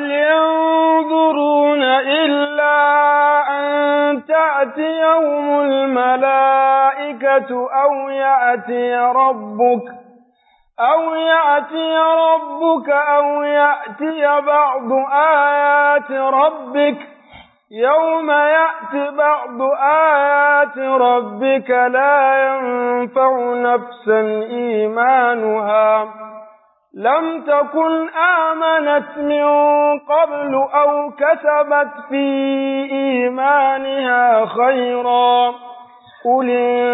ينظرون إلا أن تأتيهم الملائكة أو يأتي ربك أو يأتي ربك أو يأتي بعض آيات ربك يوم يأتي بعض آيات ربك لا ينفع نفسا إيمانها لم تكن آمنت من قبل أو كسبت في إيمانها خيرا قل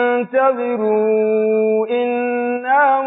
انتظروا إنا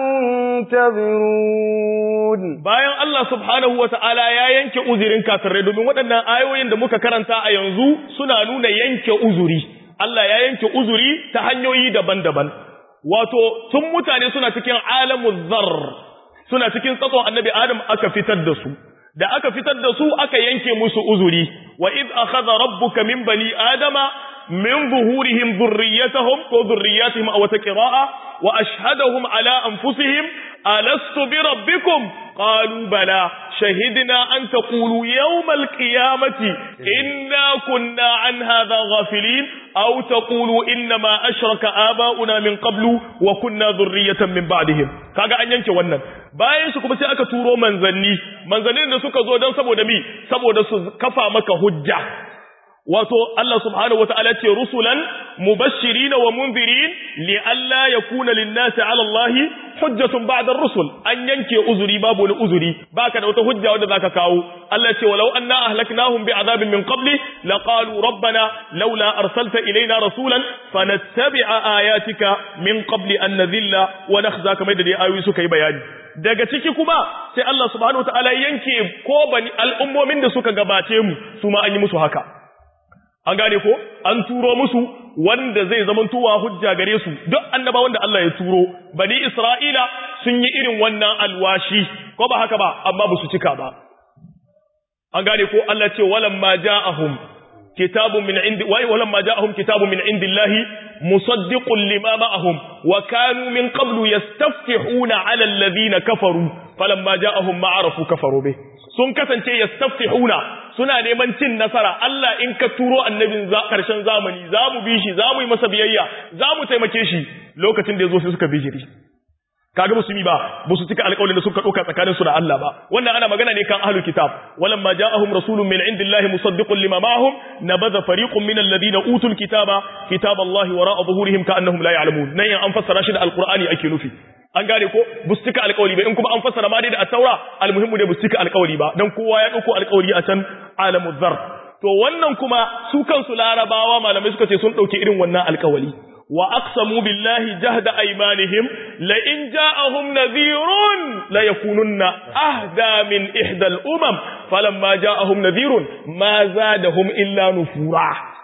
منتظرون bayan Allah subhanahu wa ta'ala ya yanke uzurin kafirai domin waɗannan ayoyin da muka karanta a yanzu suna nuna yanke uzuri Allah ya yanke uzuri ta hanyoyi daban-daban wato tun mutane suna cikin alamun zarr suna cikin tsatson annabi Adam aka fitar da su da aka fitar da su aka yanke musu uzuri wa id akhadha rabbuka min bani adama min zuhurihim dhurriyyatahum ko dhurriyyatihim aw taqra'a wa ashhadahum ala anfusihim alastu bi rabbikum qalu bala shahidna an taqulu yawm alqiyamati inna kunna an hadha ghafilin aw taqulu inna ma ashraka aba'una min qablu wa kunna dhurriyyatan min ba'dihim kaga an yanke wannan bayan shi kuma sai aka turo manzanni manzannin da suka zo don saboda mi saboda su kafa maka hujja wato Allah subhanahu wataala ce rusulan mubashirin wa munzirin li alla yakuna lin-nasi 'ala Allah hujjatun ba'da ar-rusul an yanke uzuri babu wani uzuri baka da wata hujja wanda zaka kawo Allah ce walau anna ahlaknahum bi'adabin min qabli laqalu rabbana laula arsalta ilayna rasulan fanattabi'a ayatika min qabli an nadhilla wa nakhza kamar da dai ayoyi suka yi bayani daga ciki kuma sai Allah subhanahu wataala yanke ko bani al'ummomin da suka gabace mu su ma an yi musu haka an gane ko an turo musu wanda zai zamantowa hujja gare su duk annaba wanda Allah ya turo bani Isra'ila sun yi irin wannan alwashi ko ba haka ba amma ba su cika ba an gane ko Allah ce walamma ja'ahum kitabun min indi wa walamma ja'ahum kitabun min indillahi musaddiqun lima ma'ahum wa kanu min qablu yastaftihuna 'ala alladhina kafaru falamma ja'ahum ma'arafu kafaru bih sun kasance yastaftihuna suna neman cin nasara Allah in ka turo annabin karshen zamani za mu bi shi za mu yi masa biyayya za mu taimake shi lokacin da ya zo sai suka bijiri kaga musulmi ba ba su cika alƙawarin da suka ɗauka tsakanin su da Allah ba wannan ana magana ne kan ahlul kitab walam ma ja'ahum rasulun min indillahi musaddiqun lima ma'ahum nabadha fariqun min alladhina utul kitaba kitaballahi wara'a zuhurihim ka'annahum la ya'lamun nan an fassara shi da alqur'ani ake nufi an gane ko bu su cika alƙawari ba in kuma an fassara ma dai da at-taura almuhimmu dai bu su cika alƙawari ba dan kowa ya dauko alƙawari a can alamul zar to wannan kuma su kansu larabawa malamai suka ce sun dauke irin wannan alƙawari wa aqsamu billahi jahda aymanihim la in ja'ahum nadhirun la yakununna ahda min ihda al-umam falamma ja'ahum nadhirun ma zadahum illa nufura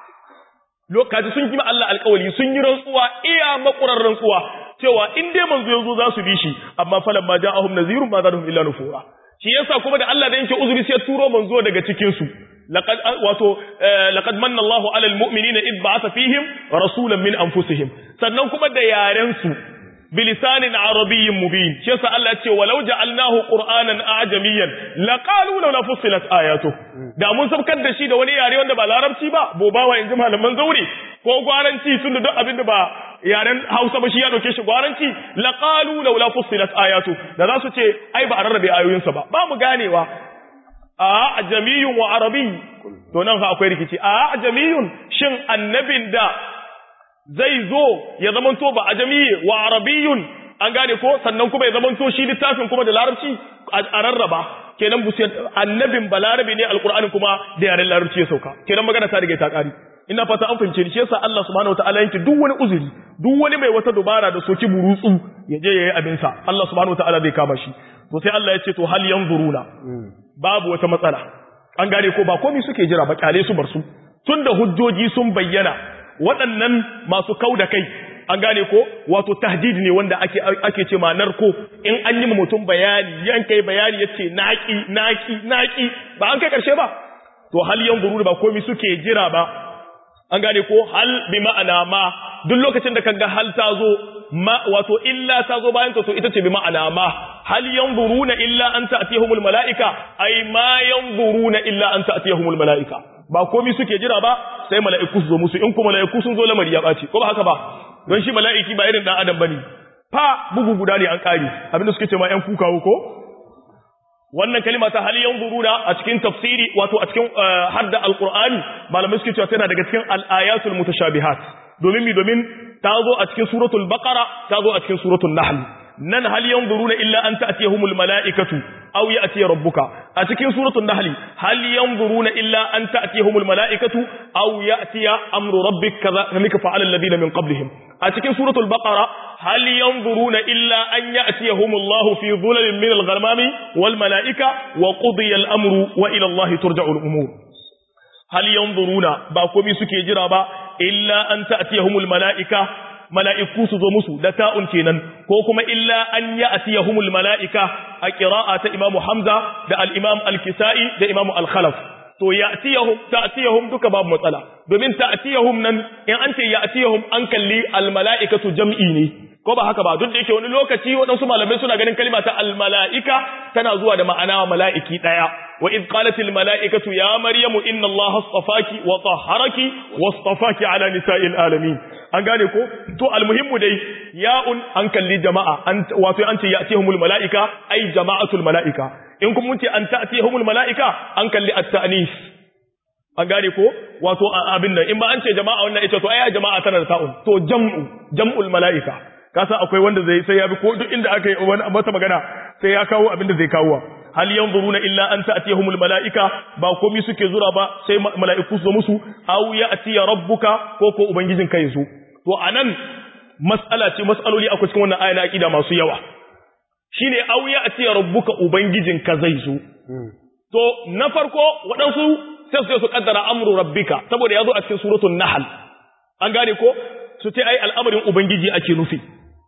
lokaci sun kima Allah alƙawari sun yi rantsuwa iya makurar rantsuwa cewa in dai manzo yazo za su bi shi amma falamma ja'ahum nadhirun ma zadahum illa nufura shi yasa kuma da Allah da yake uzuri sai turo manzo daga cikin su laqad wato laqad manna Allahu 'alal mu'minina id ba'atha fihim rasulan min anfusihim sannan kuma da yaren su bilisanin arabiyyin mubin shi yasa Allah ya ce walau ja'alnahu qur'anan a'jamiyyan laqalu law fussilat ayatu da mun sabkar da shi da wani yare wanda ba larabci ba bobawa inji malaman zauri ko gwaranci tunda duk abin da ba yaren Hausa ba shi ya dauke shi gwaranci laqalu law fussilat ayatu da za su ce ai ba a rarrabe ayoyinsa ba ba mu ganewa a ajamiyun wa arabi to nan fa akwai rikici a ajamiyun shin annabin da zai zo ya zamanto ba ajamiye wa arabiyun an gane ko sannan kuma ya zamanto shi littafin kuma da larabci a rarraba kenan bu annabin balarabi ne alqur'ani kuma da yaren larabci ya sauka kenan magana ta riga ta kari ina fata an fahimce ni shi yasa Allah subhanahu wataala yanke duk wani uzuri duk wani mai wata dubara da soki burutsu ya je yayi abin sa Allah subhanahu wataala zai kama shi to sai Allah ya ce to hal yanzuruna babu wata matsala an gane ko ba komai suke jira ba kyale su bar su tunda hujjoji sun bayyana waɗannan masu kau da kai an gane ko wato tahdid ne wanda ake ake ce ma narko in an yi mutum bayani yan kai bayani yace naki naki naki ba an kai karshe ba to hal yanzuru ba komai suke jira ba an gane ko hal bi ma'ana ma duk lokacin da kaga hal ta zo ma wato illa ta zo bayan ta to ita ce bi ma'ana ma hal yanzuruna illa an ta'tiyahumul malaika ay ma yanzuruna illa an ta'tiyahumul malaika ba komai suke jira ba sai mala'iku su zo musu in kuma mala'iku sun zo lamari ya ɓaci ko ba haka ba don shi mala'iki ba irin ɗan adam bane fa bugu guda ne an ƙari abinda suke ce ma ‘yan kukawo ko wannan kalima ta hali yanzuruna a cikin tafsiri wato a cikin hadda alqur'ani malamai suke cewa tana daga cikin al-ayatul mutashabihat domin mi domin ta zo a cikin suratul baqara ta zo a cikin suratul nahl nan hal yanzuruna illa an ta'tiyahumul mala'ikatu aw ya'ti rabbuka a cikin suratul nahl hal yanzuruna illa an ta'tiyahumul mala'ikatu aw ya'ti amru rabbik kadhalika fa'ala alladhina min qablihim a cikin suratul baqara hal yanzuruna illa an ya'tiyahumullahu fi dhulalin min al-ghamami wal mala'ika wa qudiya al-amru wa ila allahi turja'u al-umur hal yanzuruna ba komai suke jira ba illa an ta'tiyahumul mala'ika mala'iku su zo musu da ta'un kenan ko kuma illa an ya'tiyahumul mala'ika a qira'a ta Imam Hamza da al-Imam al-Kisa'i da Imam al-Khalaf to ya'tiyahum ta'tiyahum duka babu matsala domin ta'tiyahum nan in an ce ya'tiyahum an kalli al-mala'ikatu jam'i ne ko ba haka ba duk da yake wani lokaci waɗansu malamai suna ganin kalma ta almala'ika tana zuwa da ma'ana mala'iki ɗaya wa iz qalat almala'ikatu ya maryamu inna allaha astafaki wa tahharaki wastafaki ala nisa'il alamin an gane ko to almuhimmu dai ya'un an kalli jama'a an wato an ce ya'tihumul mala'ika ai jama'atul mala'ika in kuma mun ce an ta'tihumul mala'ika an kalli at-ta'nis an gane ko wato abin nan in ba an ce jama'a wannan ita to ai jama'a tana da ta'un to jam'u jam'ul mala'ika kasa akwai wanda zai sai ya bi ko duk inda aka yi wata magana sai ya kawo abin da zai kawo hal yanzuruna illa an ta'tiyahumul malaika ba komai suke zura ba sai mala'iku su musu aw ya'tiya rabbuka ko ko ubangijin kai su to anan mas'ala ce mas'aloli akwai cikin wannan aya na aqida masu yawa shine aw ya'tiya rabbuka ubangijin ka zai su to na farko waɗansu sai su su kaddara amru rabbika saboda yazo a cikin suratul nahl an gane ko su ce ai al'amarin ubangiji ake nufi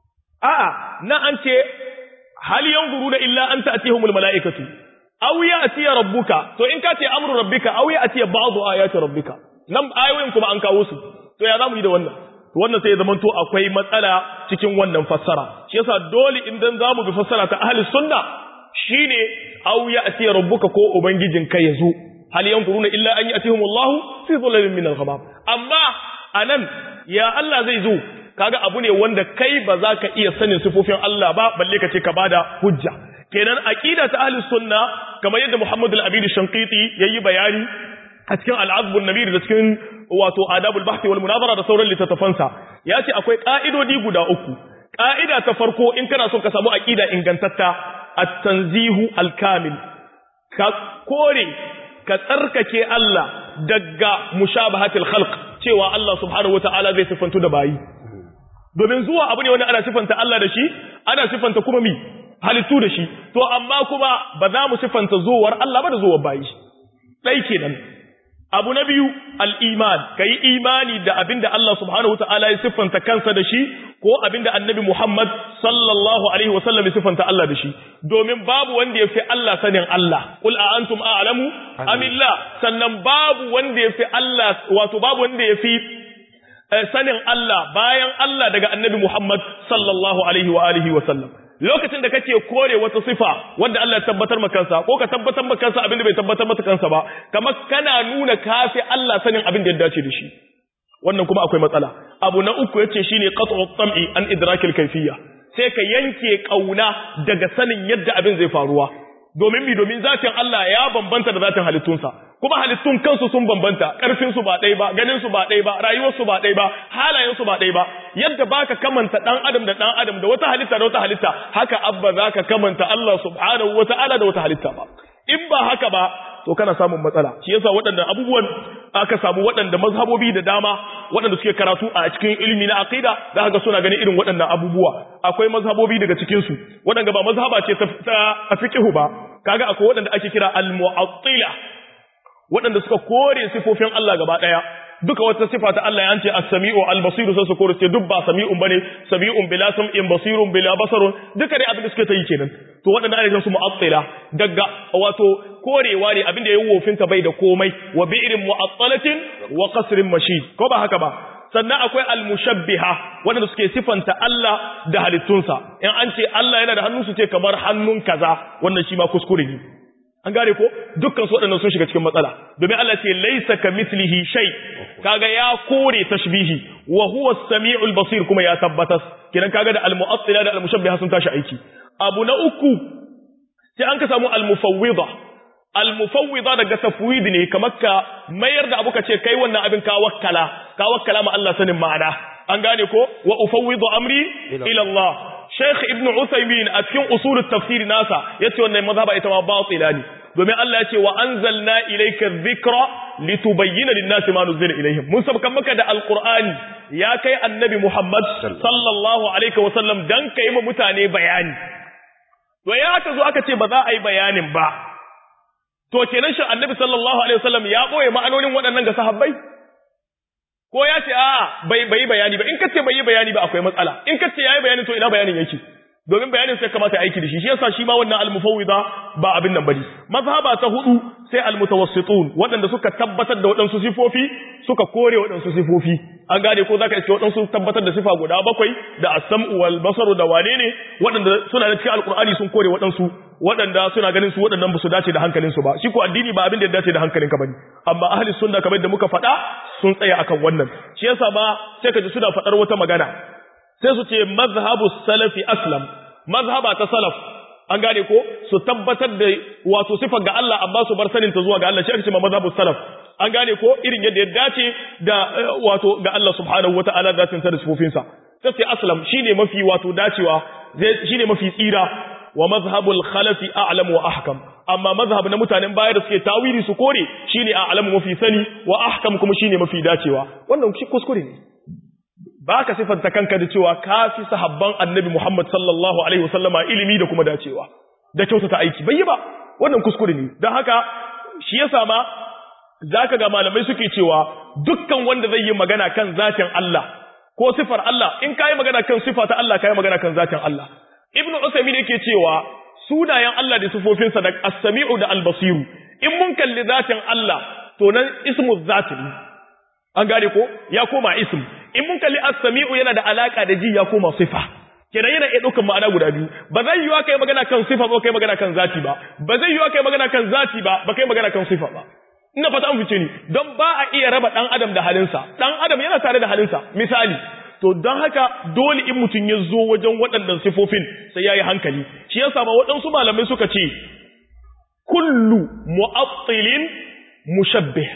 a'a na an ce hal yanzuruna illa an ta'tihumul mala'ikatu aw ya'ti rabbuka to in ka ce amru rabbika aw ya'ti ba'du ayati rabbika nan ayoyin kuma an kawo su to ya zamu yi da wannan to wannan sai ya zama to akwai matsala cikin wannan fassara shi yasa dole idan zamu bi fassara ta ahli sunna shine aw ya'ti rabbuka ko ubangijin ka yazo hal yanzuruna illa an ya'tihumullahu fi dhulalin min al-ghamam amma anan ya Allah zai zo kaga abu ne wanda kai ba za ka iya sanin sifofin Allah ba balle ka ce ka bada hujja kenan aqida ta ahli sunna kamar yadda Muhammad al-Abid Shanqiti yayi bayani a cikin al-Azb an-Nabir da cikin wato Adabul Bahth wal Munazara da sauran littattafansa ya ce akwai ka'idodi guda uku ka'ida ta farko in kana so ka samu aqida ingantatta at-tanzihu al-kamil ka kore ka tsarkake Allah daga mushabahatil khalq cewa Allah subhanahu wata'ala zai sifantu da bayi domin zuwa abu ne wanda ana sifanta Allah da shi ana sifanta kuma mi halittu da shi to amma kuma ba za mu sifanta zuwar Allah ba da zuwar bayi dai kenan abu na biyu al-iman kai imani da abinda Allah subhanahu wata'ala ya siffanta kansa da shi ko abinda annabi Muhammad sallallahu alaihi wasallam ya siffanta Allah da shi domin babu wanda ya fi Allah sanin Allah qul a antum a'lamu amillah sannan babu wanda ya fi Allah wato babu wanda ya fi sanin Allah bayan Allah daga annabi Muhammad sallallahu alaihi wa alihi wasallam lokacin da kake kore wata sifa wanda Allah ya tabbatar maka kansa ko ka tabbatar maka kansa abin da bai tabbatar maka kansa ba kamar kana nuna kafi Allah sanin abin da ya dace da shi wannan kuma akwai matsala abu na uku yace shine qat'u tam'i an idrakil kayfiyya sai ka yanke kauna daga sanin yadda abin zai faruwa domin mi domin zatin Allah ya bambanta da zatin halittunsa kuma halittun kansu sun bambanta karfin su ba ɗaya ba ganin su ba ɗaya ba rayuwar su ba ɗaya ba halayen su ba ɗaya ba yadda baka kamanta dan adam da dan adam da wata halitta da wata halitta haka abba zaka kamanta Allah subhanahu wataala da wata halitta ba in ba haka ba to kana samun matsala shi yasa waɗannan abubuwan aka samu waɗanda mazhabobi da dama waɗanda suke karatu a cikin ilimi na aqida za ka ga suna ganin irin waɗannan abubuwa akwai mazhabobi daga cikin su waɗanda ba mazhaba ce ta fiqhu ba kaga akwai waɗanda ake kira al-mu'attila waɗanda suka kore sifofin Allah gaba ɗaya duka wata sifa ta Allah ya ce as-sami'u al-basiru sai su kore ce duk ba sami'un bane sami'un bila sam'in basirun bila basarun duka dai abin da suke ta yi kenan to waɗanda ana su mu'attila daga wato korewa ne abin da yayi wofinta bai da komai wa bi'rin mu'attalatin wa qasrin mashid ko ba haka ba sannan akwai al-mushabbiha waɗanda suke sifanta Allah da halittunsa in an ce Allah yana da hannu su ce kamar hannun kaza wannan shi ma kuskure ne an gane ko dukkan su waɗannan sun shiga cikin matsala domin Allah ce laisa ka mislihi shay kaga ya kore tashbihi wa huwa as-sami'ul basir kuma ya tabbatas kidan kaga da al-mu'attila da al-mushabbiha sun tashi aiki abu na uku sai an ka samu al-mufawwida al-mufawwida daga tafwid ne kamar ka mayar da abu ka ce kai wannan abin ka wakkala ka wakkala ma Allah sanin ma'ana an gane ko wa ufawwidu amri ila Allah Sheikh Ibn Uthaymeen a cikin usul tafsir nasa yace wannan mazhaba ita ma batila ne domin Allah yace wa anzalna ilayka dhikra litubayyana lin-nasi ma nuzila ilayhim mun sabkan maka da alqur'ani ya kai annabi Muhammad sallallahu alaihi wa sallam dan kai ma mutane bayani to ya aka zo aka ce ba za a yi bayanin ba to kenan shi annabi sallallahu alaihi wa sallam ya boye ma'anonin waɗannan ga sahabbai ko ya ce a bai bai bayani ba in kace bai yi bayani ba akwai matsala in kace yayi bayani to ina bayanin yake domin bayanin sai kamata aiki da shi shi yasa shi ma wannan al-mufawwida ba abin nan bane mazhaba ta hudu sai al-mutawassitun waɗanda suka tabbatar da waɗansu sifofi suka kore waɗansu sifofi an gane ko zaka iske waɗansu tabbatar da sifa guda bakwai da as-sam'u wal basaru da wane ne waɗanda suna da cikin alqur'ani sun kore waɗansu waɗanda suna ganin su waɗannan ba su dace da hankalin su ba shi ko addini ba abin da ya dace da hankalin ka bane amma ahli sunna kamar da muka faɗa sun tsaya akan wannan shi yasa ma sai ka ji suna faɗar wata magana sai su ce mazhabu salafi aslam mazhaba ta salaf an gane ko su tabbatar da wato sifar ga Allah amma su bar sanin ta zuwa ga Allah shi ake cewa mazhabu salaf an gane ko irin yadda ya dace da wato ga Allah subhanahu wataala da tin da sifofin sa sai aslam shine mafi wato dacewa shine mafi tsira wa mazhabul khalafi a'lam wa ahkam amma mazhab na mutanen baya da suke tawili su kore shine a'lamu mafi sani wa ahkam kuma shine mafi dacewa wannan kuskure ne ba ka sifanta kanka da cewa ka fi sahabban annabi Muhammad sallallahu Alaihi wasallama ilimi da kuma dacewa, da kyautata aiki, bai yi ba, wannan kuskure ne, don haka shi ya sama za ka ga malamai suke cewa dukkan wanda zai yi magana kan zatin Allah ko sifar Allah, in ka yi magana kan sifa ta Allah ka yi magana kan zatin Allah. Ibn Usaimin yake cewa sunayen Allah da sifofinsa da as-sami'u da al-basiru, in mun kalli zatin Allah, to nan ismu zatin an gane ko ya koma ism in mun kalli as-sami'u yana da alaka da ji ya koma sifa kenan yana iya ɗaukar ma'ana guda biyu ba zai yiwa kai magana kan sifa ba kai magana kan zati ba ba zai yiwa kai magana kan zati ba ba kai magana kan sifa ba ina fata an fice ni don ba a iya raba dan adam da halinsa dan adam yana tare da halinsa misali to don haka dole in mutum ya zo wajen waɗannan sifofin sai ya yi hankali shi yasa ma waɗansu malamai suka ce kullu mu'attilin mushabbih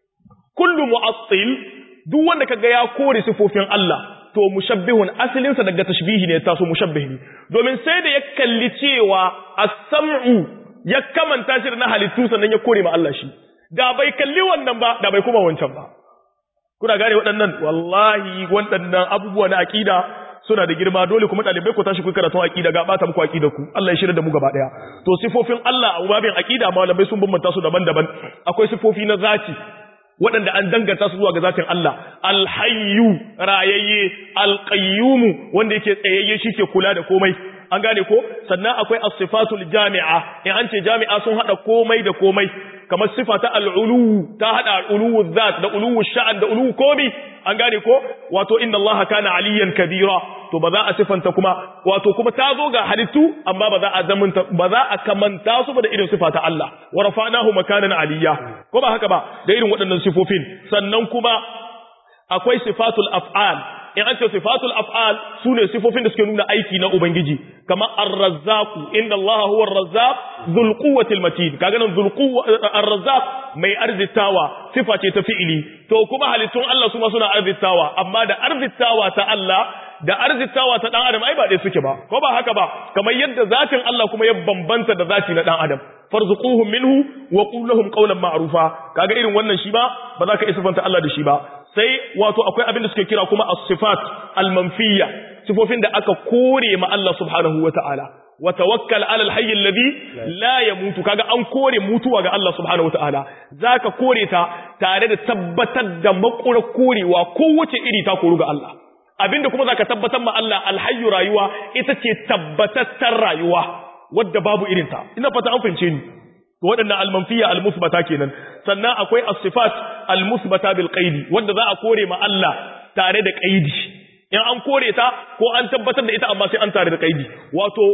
kullu mu'attil duk wanda kaga ya kore sifofin Allah to mushabbihun asalin sa daga tashbihi ne taso mushabbih ne domin sai da ya kalli cewa as-sam'u ya kamanta shi da na halittu sannan ya kore ma Allah shi da bai kalli wannan ba da bai kuma wancan ba kuna gane waɗannan wallahi waɗannan abubuwa na aqida suna da girma dole kuma ɗalibai ku tashi ku karatun aqida ga bata muku aqida ku Allah ya shirya da mu gaba daya to sifofin Allah a babin aqida malamai sun bambanta su daban-daban akwai sifofi na zati waɗanda an danganta su zuwa ga zatin Allah alhayyu rayayye alqayyumu wanda yake tsayayye shike kula da komai an gane ko sannan akwai as-sifatul jami'a in an ce jami'a sun hada komai da komai kamar sifa ta al'ulu ta hada al'ulu zat da ulu sha'an da ulu komi an gane ko wato inna Allah kana aliyan kabira to ba za a sifanta kuma wato kuma ta zo ga halittu amma ba za a zamanta ba za a kamanta su ba da irin sifa ta Allah wa rafa'nahu makanan aliyya ko ba haka ba da irin waɗannan sifofin sannan kuma akwai sifatul af'al in an ce sifatul af'al sune sifofin da suke nuna aiki na ubangiji kamar ar-razzaq inna allaha huwa ar-razzaq dhul quwwati al-matin kaga nan dhul ar-razzaq mai arzitawa sifa ce ta fi'ili to kuma halittun Allah su ma suna arzitawa amma da arzitawa ta Allah da arzitawa ta dan adam ai ba dai suke ba ko ba haka ba kamar yadda zatin Allah kuma ya bambanta da zati na dan adam farzuquhum minhu wa qul lahum qawlan ma'rufa kaga irin wannan shi ba ba za ka isfanta Allah da shi ba sai wato akwai abin da suke kira kuma as-sifat al-manfiyya sifofin da aka kore ma Allah subhanahu wata'ala wa tawakkal 'ala al-hayy alladhi la yamutu kaga an kore mutuwa ga Allah subhanahu wata'ala zaka kore ta tare da tabbatar da makura korewa kowace iri ta koru ga Allah abinda kuma zaka tabbatar ma Allah al-hayy rayuwa ita ce tabbatattar rayuwa wadda babu irinta ina fata an fahimce ni waɗannan almanfiya almusbata kenan sannan akwai as-sifat almusbata bil qaidi wanda za a kore ma Allah tare da qaidi in an kore ta ko an tabbatar da ita amma sai an tare da qaidi wato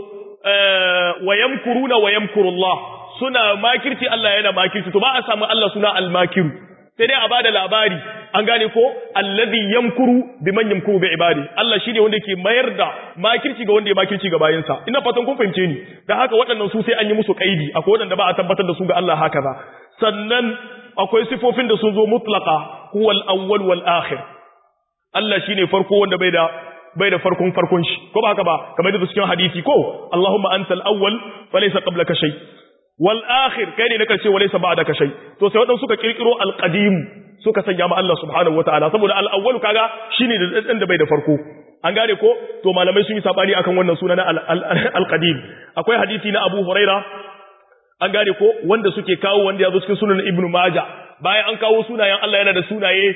wayamkuruna wayamkurullah suna makirci Allah yana makirci to ba a samu Allah suna al-makiru sai dai a bada labari an gane ko allazi yamkuru biman yamkuru bi ibadi Allah shine wanda yake mayar da makirci ga wanda ya makirci ga bayinsa ina fatan kun fahimce ni dan haka waɗannan su sai an yi musu kaidi akwai waɗanda ba a tabbatar da su ga Allah haka ba sannan akwai sifofin da sun zo mutlaqa huwal awwal wal akhir Allah shine farko wanda bai da bai da farkon farkon shi ko ba haka ba kamar da cikin hadisi ko Allahumma antal awwal falaysa qablaka shay wal akhir kai ne na karshe walaysa ba'daka shay to sai wadansu suka kirkiro al qadim suka sanya ma Allah subhanahu wataala saboda al awwal kaga shine da dan da bai da farko an gane ko to malamai sun yi sabani akan wannan suna na al qadim akwai hadisi na Abu Huraira an gane ko wanda suke kawo wanda ya zo cikin sunan Ibn Majah bayan an kawo sunayen Allah yana da sunaye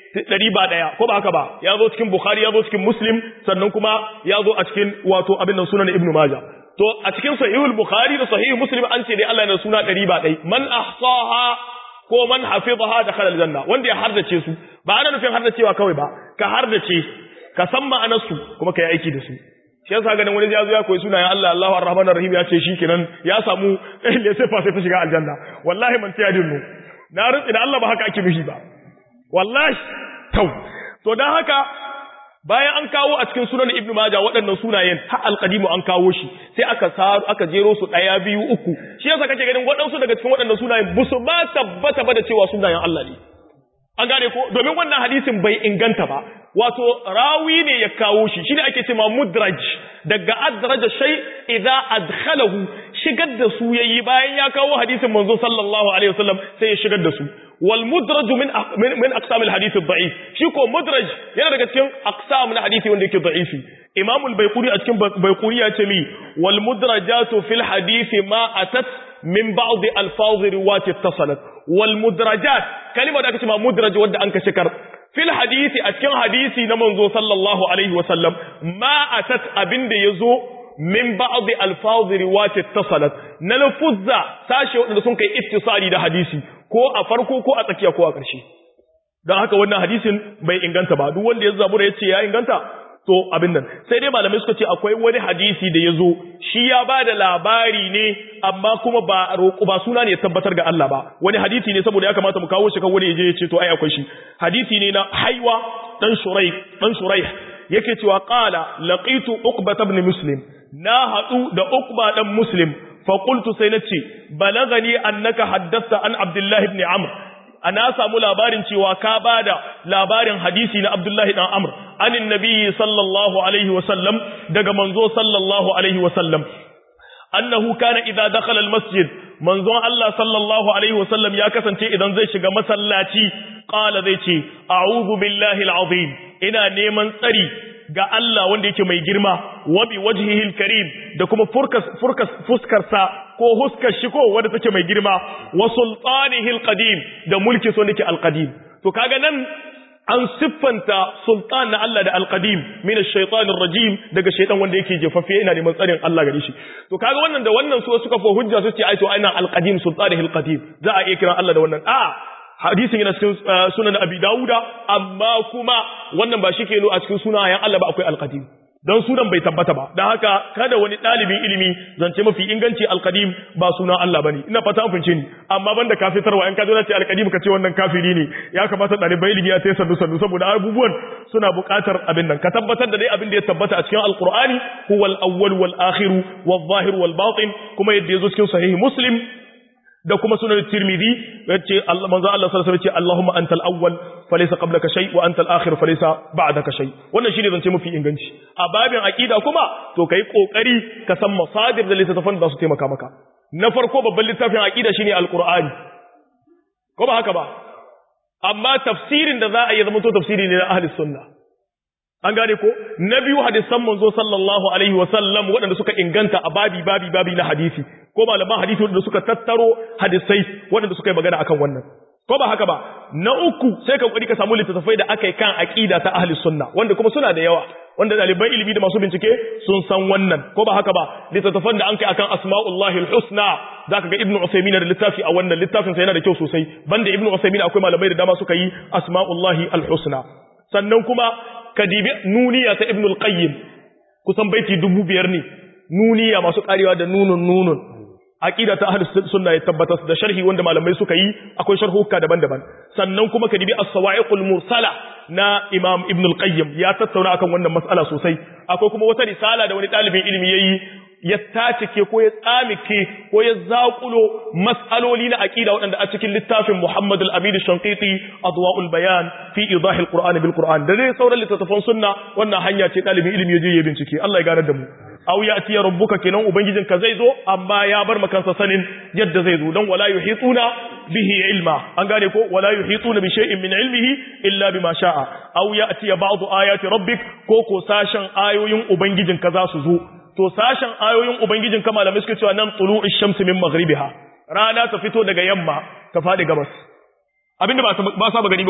ɗari ba ɗaya ko ba haka ba ya zo cikin bukhari ya zo cikin muslim sannan kuma ya zo a cikin wato abin nan sunan ibnu maja to a cikin sahihul bukhari da sahihul muslim an ce dai Allah yana suna ɗari ba ɗai man ahsaha ko man hafizaha da khalal janna wanda ya hardace su ba ana nufin hardacewa kawai ba ka hardace ka san ma'anar su kuma ka yi aiki da su shi yasa ganin wani ya zo ya koyi sunayen Allah Allahu Ar-Rahman Ar-Rahim ya ce shikenan ya samu le sai fa sai ta shiga aljanna wallahi man ta yadin na rutsi da Allah ba haka ake mishi ba wallahi tau to dan haka bayan an kawo a cikin sunan Ibn Majah waɗannan sunayen ha alqadimu an kawo shi sai aka saru aka jero su daya biyu uku shi yasa kake ganin waɗansu daga cikin waɗannan sunayen busu ba tabbata ba da cewa sunayen Allah ne an gane ko domin wannan hadisin bai inganta ba wato rawi ne ya kawo shi shine ake cewa mudraj daga adraja shay idza adkhalahu shigar da su yayi bayan ya kawo hadisin manzo sallallahu alaihi wasallam sai ya shigar da su wal mudraj min min aqsam al hadith al da'if shi ko mudraj yana daga cikin aqsam na hadisi wanda yake da'ifi imam al bayquri a cikin bayquri ya ce mi wal mudrajatu fil hadith ma atat min ba'd alfaz riwayat ittasalat wal mudrajat kalima da aka ce ma mudraj wanda an ka shikar fil hadisi a cikin hadisi na manzo sallallahu alaihi wa sallam ma atat abinda yazo min ba'd alfaz riwayat ittasalat na lafuzza sashi wanda sun kai ittisali da hadisi ko a farko ko a tsakiya ko a ƙarshe don haka wannan hadisin bai inganta ba duk wanda ya zabura ya ce ya inganta to abin nan sai dai malamai suka ce akwai wani hadisi da ya zo shi ya ba da labari ne amma kuma ba roƙo ba suna ne ya tabbatar ga Allah ba wani hadisi ne saboda ya kamata mu kawo shi kan wani ya je ya ce to ai akwai shi hadisi ne na haiwa dan shurai dan shurai yake cewa qala laqitu uqba ibn muslim na hadu da uqba dan muslim fa qultu sai nace balagani annaka haddatha an abdullahi ibn amr ana samu labarin cewa ka bada labarin hadisi na Abdullahi dan Amr anin nabiyyi sallallahu alaihi wasallam daga manzo sallallahu alaihi wasallam annahu kana idza dakhala almasjid manzon Allah sallallahu alaihi wasallam ya kasance idan zai shiga masallaci qala zai ce a'udhu billahi alazim ina neman tsari ga Allah wanda yake mai girma wa bi wajhihi alkarim da kuma furkas furkas fuskarsa ko huskar shi ko wanda take mai girma wa sultanihi alqadim da mulki so nake alqadim to kaga nan an siffanta sultan na Allah da alqadim min ash-shaytanir rajim daga shaytan wanda yake jefaffe ina neman tsarin Allah gare shi to kaga wannan da wannan su suka fo hujja su ce ai to ina alqadim sultanihi alqadim za a iya kiran Allah da wannan a hadisin yana cikin sunan Abi Dawuda amma kuma wannan ba shi ke a cikin sunayen Allah ba akwai alqadim don sunan bai tabbata ba don haka kada wani ɗalibin ilimi zance mafi inganci alkadim ba sunan Allah bane ina fata an fince ni amma banda kafitarwa in ka zo ce alkadim ka ce wannan kafiri ne ya kamata ɗalibai ilimi ya sai sandu sandu saboda abubuwan suna buƙatar abin nan ka tabbatar da dai abin da ya tabbata a cikin alqur'ani huwal awwal wal akhir wal zahir wal batin kuma yadda yazo cikin sahih muslim da kuma sunan tirmidhi yace Allah manzo Allah sallallahu alaihi wasallam yace Allahumma antal awwal falaysa qablaka shay wa antal akhir falaysa ba'daka shay wannan shine zance mafi inganci a babin aqida kuma to kai kokari ka san masadir da littafan da su taimaka maka na farko babban littafin aqida shine alqur'ani ko ba haka ba amma tafsirin da za a yi zama to tafsiri ne na ahli sunna an gane ko na biyu hadisan manzo sallallahu alaihi wasallam waɗanda suka inganta a babi babi babi na hadisi ko malaman hadisi waɗanda suka tattaro hadisai waɗanda suka yi magana akan wannan ko ba haka ba na uku sai ka kokari ka samu littattafai da aka yi kan aqida ta ahli sunna wanda kuma suna da yawa wanda ɗaliban ilimi da masu bincike sun san wannan ko ba haka ba littattafan da an kai akan asma'ullahi al-husna zaka ga ibnu usaymin da littafi a wannan littafin sa yana da kyau sosai banda ibnu usaymin akwai malamai da dama suka yi asma'ullahi al-husna sannan kuma kadibi nuniya ta ibnu al-qayyim kusan baiti dubu biyar ne nuniya masu karewa da nunun nunun aqida ta ahlus sunna ya tabbata da sharhi wanda malamai suka yi akwai sharhuka daban-daban sannan kuma kadibi as-sawa'iqul mursala na imam ibn al-qayyim ya tattauna akan wannan mas'ala sosai akwai kuma wata risala da wani dalibin ilimi yayi ya tacike ko ya tsamike ko ya zakulo mas'aloli na aqida waɗanda a cikin littafin Muhammad al-Amin al-Shanqiti Adwa'ul Bayan fi idah al-Qur'an bil Qur'an da dai sauran littattafan sunna wannan hanya ce dalibin ilimi yaje ya bincike Allah ya gane da mu aw ya'ti rabbuka kenan ubangijinka zai zo amma ya bar makansa sanin yadda zai zo dan wala yuhituna bihi ilma an gane ko wala yuhituna bi shay'in min ilmihi illa bima sha'a aw ya'ti ba'd ayati rabbik ko ko sashen ayoyin ubangijinka za su zo to sashen ayoyin ubangijin ka malamai suke cewa nan tulu'ush shamsi min maghribiha rana ta fito daga yamma ta fadi gabas abinda ba ba saba gani ba ko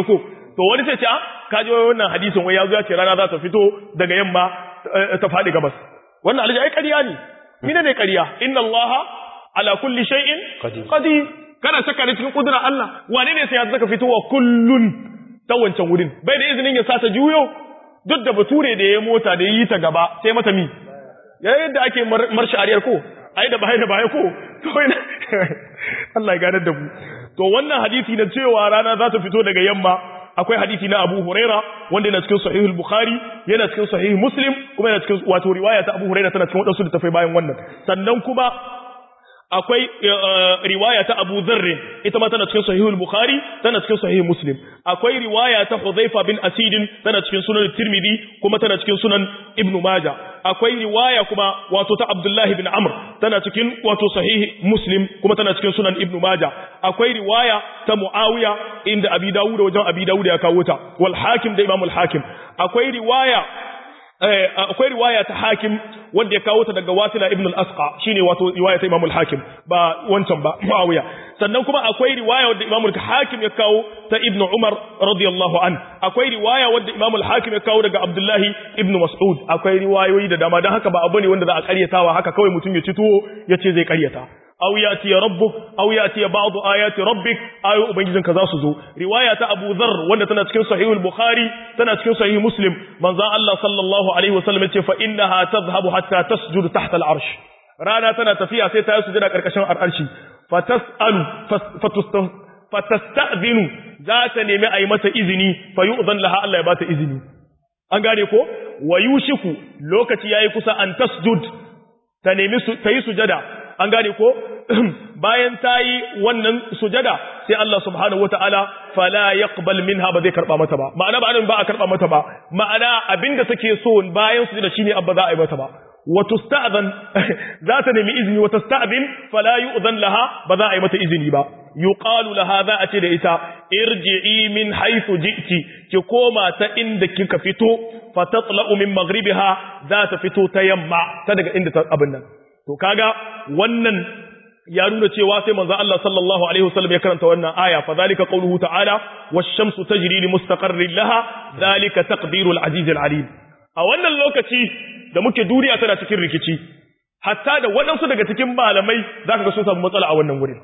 to wani sai ce a ka ji wannan hadisin wai ya zo ya ce rana za ta fito daga yamma ta faɗi gabas wannan alhaji ai ƙarya ne mine ne ƙarya inna allaha ala kulli shay'in qadir kana shakka ne cikin kudura Allah wane ne sai ya zaka fitowa kullun ta wancan wurin bai da izinin ya sata juyo duk da bature da ya mota da yi ta gaba sai mata mi ya yadda ake marshi ariyar ko ai da bai da bai ko to ina Allah ya ganar da mu to wannan hadisi na cewa rana za ta fito daga yamma akwai hadisi na Abu Huraira wanda yana cikin Sahih al-Bukhari yana cikin Sahih Muslim kuma yana cikin wato riwaya ta Abu Huraira tana cikin wadansu da tafai bayan wannan sannan kuma akwai riwaya ta Abu Dharr ita ma tana cikin Sahih al-Bukhari tana cikin Sahih Muslim akwai riwaya ta Hudhaifa bin Asid tana cikin Sunan Tirmidhi kuma tana cikin Sunan Ibn Majah akwai riwaya kuma wato ta Abdullah bin Amr tana cikin wato Sahih Muslim kuma tana cikin Sunan Ibn Majah akwai riwaya ta Muawiya inda Abi Dawud wajen Abi Dawud ya kawo ta wal Hakim da Imam al-Hakim akwai riwaya akwai riwaya ta hakim wanda ya kawo ta daga wasila ibn al-asqa shine wato riwaya ta imam al-hakim ba wancan ba muawiya sannan kuma akwai riwaya wanda imam al-hakim ya kawo ta ibn umar radiyallahu an akwai riwaya wanda imam al-hakim ya kawo daga abdullahi ibn mas'ud akwai riwayoyi da dama dan haka ba abu ne wanda za a karyatawa haka kawai mutum ya ci tuwo ya ce zai karyata aw yati rabbuk aw yati ba'd ayati rabbik ayu ubangijinka za su zo riwaya ta Abu Dharr wanda tana cikin sahih al-Bukhari tana cikin sahih Muslim manzo Allah sallallahu alaihi wasallam yace fa innaha tadhhabu hatta tasjudu tahta al-arsh rana tana tafiya sai ta yi sujada karkashin arshi fatasalu fatasta'dhinu za ta nemi ayi mata izini fa yu'dhan laha Allah ya bata izini an gane ko wa yushiku lokaci yayi kusa an tasjud ta nemi ta yi sujada an gane ko bayan ta yi wannan sujada sai Allah subhanahu wataala fala yaqbal minha ba zai karba mata ba ma'ana ba ba a karba mata ba ma'ana abinda take so bayan sujada shine abba za a yi mata ba wa tusta'zan za ta nemi izini wa tasta'zin fala yu'zan laha ba za a yi mata izini ba yuqalu laha za a ce da ita irji'i min haythu ji'ti ki koma ta inda kika fito fatatla'u min maghribiha za ta fito ta yamma ta daga inda ta abin nan to kaga wannan ya nuna cewa sai manzo Allah sallallahu alaihi wasallam ya karanta wannan aya fa zalika qawluhu ta'ala wash-shamsu tajri li mustaqarrin laha zalika taqdirul aziz al-alim a wannan lokaci da muke duniya tana cikin rikici hatta da waɗansu daga cikin malamai zaka ga sun samu matsala a wannan wurin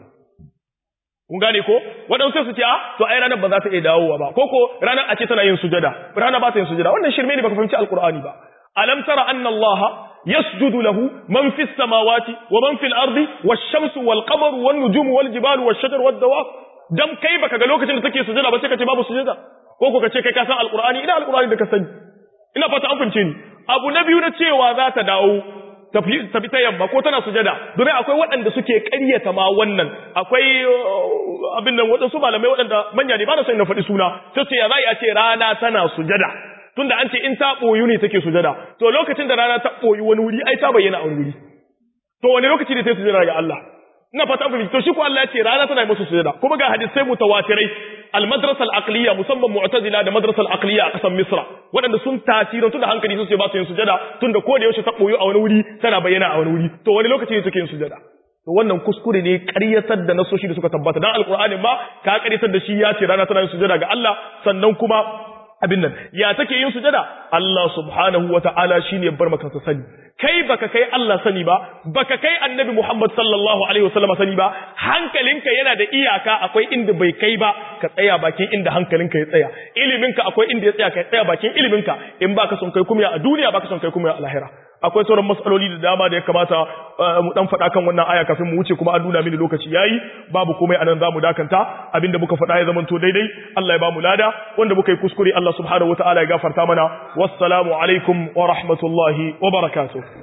kun gane ko waɗansu su ce a to ai ranar ba za ta iya dawowa ba ko ko ranar a ce tana yin sujada ranar ba ta yin sujada wannan shirme ne baka fahimci alqur'ani ba alam tara anna allaha يسجد له من في السماوات ومن في الأرض والشمس والقمر والنجوم والجبال والشجر والدواب دم كيف kaga lokacin da take sujada ba sai kace babu sujada ko ko kace kai ka san alqur'ani ina alqur'ani da ka sani ina fata an fince ni abu na biyu na cewa za ta dawo tafi ta yamma ko tana sujada domin akwai waɗanda suke ƙaryata ma wannan akwai abin nan waɗansu malamai waɗanda manya ne ba na son na faɗi suna sai ce ya za a ce rana tana sujada tunda an ce in ta ɓoyu ne take sujada to lokacin da rana ta ɓoyu wani wuri ai ta bayyana a wani wuri to wani lokaci ne ta yi sujada ga Allah ina fata an to shi ko Allah ya ce rana tana yi musu sujada kuma ga hadisai mutawatirai al-madrasa al-aqliya musamman mu'tazila da madrasa al-aqliya a kasan Misra waɗanda sun tasirin tunda hankali sun ce ba su yin sujada tunda ko da yaushe ta ɓoyu a wani wuri tana bayyana a wani wuri to wani lokaci ne take yin sujada to wannan kuskure ne ƙaryatar da nasoshi da suka tabbata dan alqur'ani ma ka ƙaryatar da shi ya ce rana tana yin sujada ga Allah sannan kuma abin nan ya take yin sujada Allah subhanahu wata'ala shine bar maka ta sani kai baka kai Allah sani ba baka kai annabi Muhammad sallallahu alaihi wasallam sani ba hankalinka yana da iyaka akwai inda bai kai ba ka tsaya bakin inda hankalinka ya tsaya iliminka akwai inda ya tsaya ka tsaya bakin iliminka in baka son kai kuma a duniya baka son kai kuma a lahira akwai sauran matsaloli da dama da ya kamata mu dan faɗa kan wannan aya kafin mu wuce kuma an nuna mini lokaci yayi babu komai anan zamu dakanta abinda muka faɗa ya zamanto daidai Allah ya bamu lada wanda muka yi kuskure Allah subhanahu wataala ya gafarta mana wassalamu alaikum wa rahmatullahi wa barakatuh